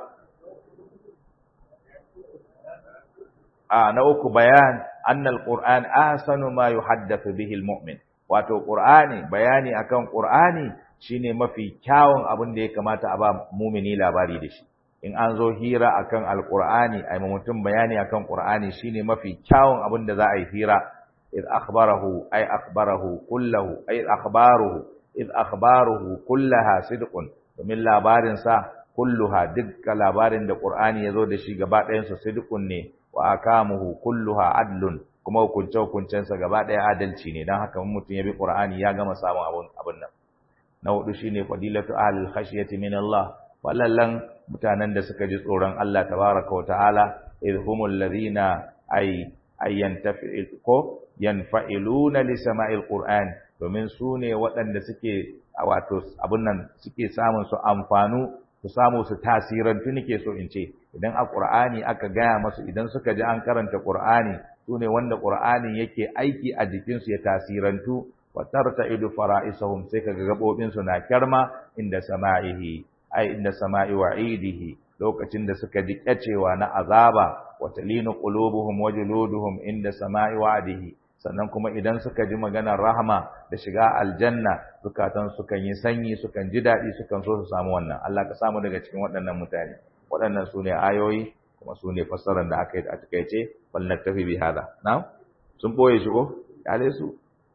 Speaker 1: a na uku bayan annal qur'an ahsanu ma yuhaddathu bihi al-mu'min wato qur'ani bayani akan qur'ani shine mafi kyawun abin da ya kamata a ba mumini labari da shi in an zo hira akan alqur'ani ai mutum bayani akan qur'ani shine mafi kyawun abin da za a yi hira id akhbarahu ay akhbarahu kullahu ay akhbaruhu id akhbaruhu kullaha sidqun domin labarin sa kulluha dukkan labarin da qur'ani yazo da shi gaba ɗayan sa sidqun ne wa akamuhu kulluha adlun kuma hukunce hukuncensa gaba ɗaya adalci ne dan haka mutum ya bi qur'ani ya gama samun abun abun nan na hudu shine fadilatu ahlil khashyati min Allah wallallan mutanen da suka ji tsoron Allah tabaraka wa ta'ala idhumul ladina ay ayyantafi ko yanfa'iluna li sama'il qur'an domin su ne waɗanda suke wato abun nan suke samun su amfanu su samu su tasirantu nake so in ce idan a qur'ani aka gaya masu idan suka ji an karanta qur'ani su ne wanda qur'ani yake aiki a jikinsu ya tasirantu wa tarta'idu fara'isahum sai kaga gabobin su na kyarma inda sama'ihi ai inda sama'i wa'idihi lokacin da suka ji kyacewa na azaba wa talinu qulubuhum wa juluduhum inda sama'i wa'dihi sannan kuma idan suka ji maganar rahama da shiga aljanna zukatan sukan yi sanyi sukan ji daɗi sukan so su samu wannan Allah ka samu daga cikin waɗannan mutane waɗannan su ne ayoyi kuma su ne fassarar da aka yi a takaice bal naktafi bi hada na'am sun boye shi ko kale su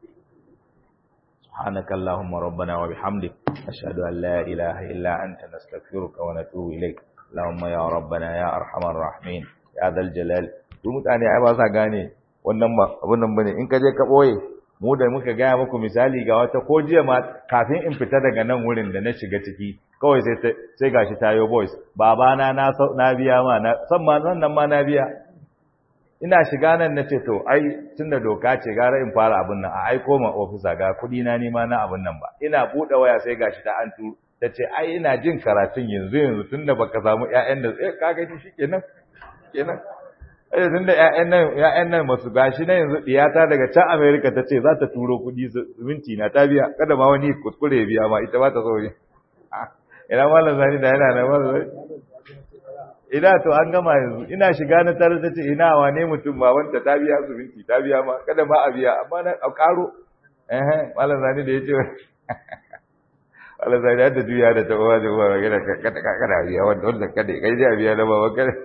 Speaker 1: سبحانك اللهم ربنا وبحمدك أشهد أن لا إله إلا أنت نستغفرك ونتوب إليك اللهم يا ربنا يا أرحم الراحمين يا ذا الجلال su mutane ai ba sa gane wannan ba abun nan bane in ka je ka boye mu da muka gaya muku misali ga wata ko jiya ma kafin in fita daga nan wurin da na shiga ciki kawai sai sai gashi tayo boys babana na na biya ma na san ma nan ma na biya ina shiga nan na ce to ai tunda doka ce gara in fara abin nan a aiko ma ofisa ga kudi na nima na abin nan ba ina bude waya sai gashi ta an tu ta ce ai ina jin karatun yanzu yanzu tunda baka samu ƴaƴan da eh ka gani shikenan kenan eh tunda ƴaƴan nan ƴaƴan nan masu gashi na yanzu diyata daga can America ta ce za ta turo kudi minti na ta biya kada ma wani kuskure ya biya ma ita ba ta so ne ina mallan zani da yana da mallan ina to an gama yanzu ina shiga na tare ta ce ina wane mutum ba wanda ta biya su minti ta biya ma kada ma a biya amma na a karo eh malam zani da yace malam zani da juya da ta uwa da uwa ga kada kada biya wanda wanda kada kai da biya da baba kada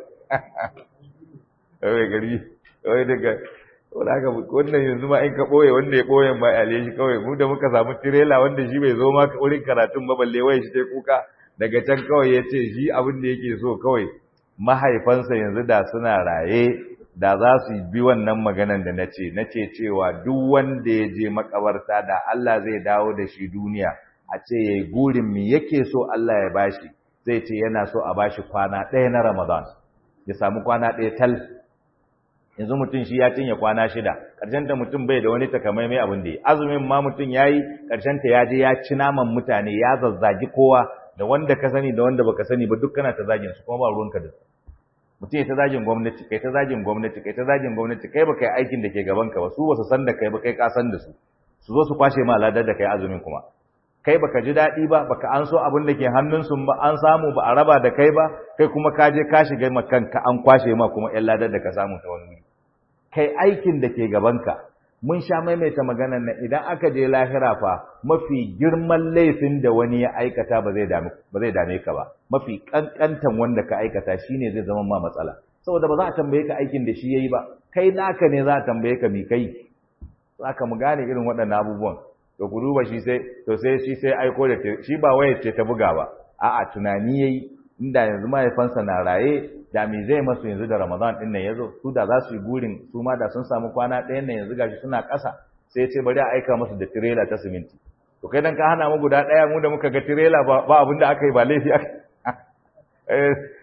Speaker 1: eh gari wai daga wanda haka wannan yanzu ma in ka boye wanda ya boye ma ale shi kawai mu da muka samu tirela wanda shi bai zo ma wurin karatun ba balle wai shi tai kuka daga can kawai ya ce shi abin da yake so kawai mahaifansa yanzu da suna raye da za su bi wannan maganan da na ce na ce cewa duk wanda ya je makabarta da Allah zai dawo da shi duniya a ce ya yi gurin mi yake so Allah ya bashi zai ce yana so a bashi kwana ɗaya na Ramadan ya samu kwana ɗaya tal yanzu mutum shi ya cinye kwana shida ƙarshen ta mutum bai da wani takamaimai abin da ya azumin ma mutum ya yi ƙarshen ta ya je ya ci naman mutane ya zazzagi kowa da wanda ka sani da wanda baka sani ba duk kana ta zagin su kuma ba ruwanka da su mutum ya ta zagin gwamnati kai ta zagin gwamnati kai ta zagin gwamnati kai baka yi aikin da ke gaban ka ba su basu san da kai ba kai ka san da su su zo su kwashe ma ladar da kai azumin kuma kai baka ji daɗi ba baka an so abin da ke hannun su ba an samu ba a raba da kai ba kai kuma ka je ka shiga ma kanka an kwashe ma kuma ƴan ladar da ka samu ta wani kai aikin da ke gaban ka mun sha maimaita maganar nan idan aka je lahira fa mafi girman laifin da wani ya aikata ba zai dame ba zai dame ka ba mafi kankantan wanda ka aikata shine zai zama ma matsala saboda ba za a tambaye ka aikin da shi yayi ba kai naka ne za a tambaye ka mi kai zaka mu gane irin waɗannan abubuwan to ku duba shi sai to sai shi sai aiko da shi ba waya ce ta buga ba a'a tunani yayi inda yanzu mahaifansa na raye da me zai masu yanzu da Ramadan din nan yazo su da za su yi gurin su ma da sun samu kwana ɗayan nan yanzu gashi suna ƙasa sai ce bari a aika musu da tirela ta siminti to kai dan ka hana mu guda ɗaya mu da muka ga tirela ba ba abin da aka yi ba laifi aka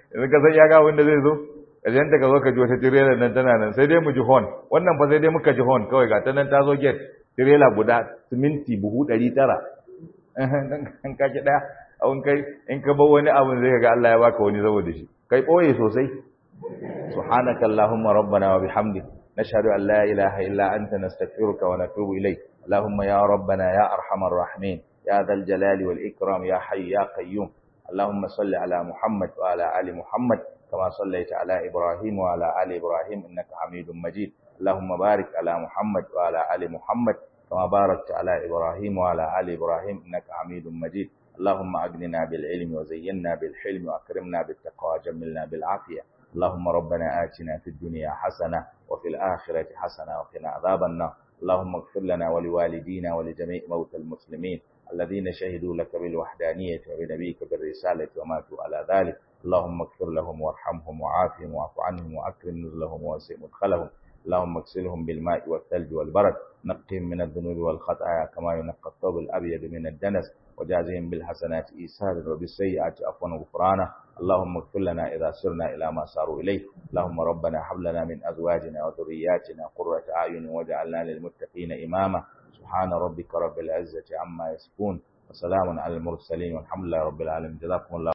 Speaker 1: yanzu ka san ya ga wanda zai zo ƙarshen ta ka zo ka ji wata tirela nan tana nan sai dai mu ji hon wannan fa sai dai muka ji hon kawai ga ta nan ta zo gate tirela guda siminti buhu ɗari tara in ka ki ɗaya abin kai in ka bar wani abin zai ga Allah ya baka wani saboda shi kai ɓoye sosai سبحانك اللهم ربنا وبحمدك نشهد أن لا إله إلا أنت نستغفرك ونتوب إليك اللهم يا ربنا يا أرحم الراحمين يا ذا الجلال والإكرام يا حي يا قيوم اللهم صل على محمد وعلى آل محمد كما صليت على إبراهيم وعلى آل إبراهيم إنك حميد مجيد اللهم بارك على محمد وعلى آل محمد كما باركت على إبراهيم وعلى آل إبراهيم إنك حميد مجيد اللهم أغننا بالعلم وزينا بالحلم وأكرمنا بالتقوى وجملنا بالعافية اللهم ربنا آتنا في الدنيا حسنة وفي الآخرة حسنة وقنا عذاب النار اللهم اغفر لنا ولوالدينا ولجميع موتى المسلمين الذين شهدوا لك بالوحدانية وبنبيك بالرسالة وماتوا على ذلك اللهم اغفر لهم وارحمهم وعافهم واعف عنهم وأكرم نزلهم ووسع مدخلهم اللهم اغسلهم بالماء والثلج والبرد نقهم من الذنوب والخطايا كما ينقى الثوب الأبيض من الدنس وجازهم بالحسنات إيسادا وبالسيئات عفوا وغفرانا اللهم اغفر لنا إذا سرنا إلى ما ساروا إليه اللهم ربنا هب لنا من أزواجنا وذرياتنا قرة أعين واجعلنا للمتقين إماما سبحان ربك رب العزة عما يصفون وسلام على المرسلين والحمد لله رب العالمين جزاكم الله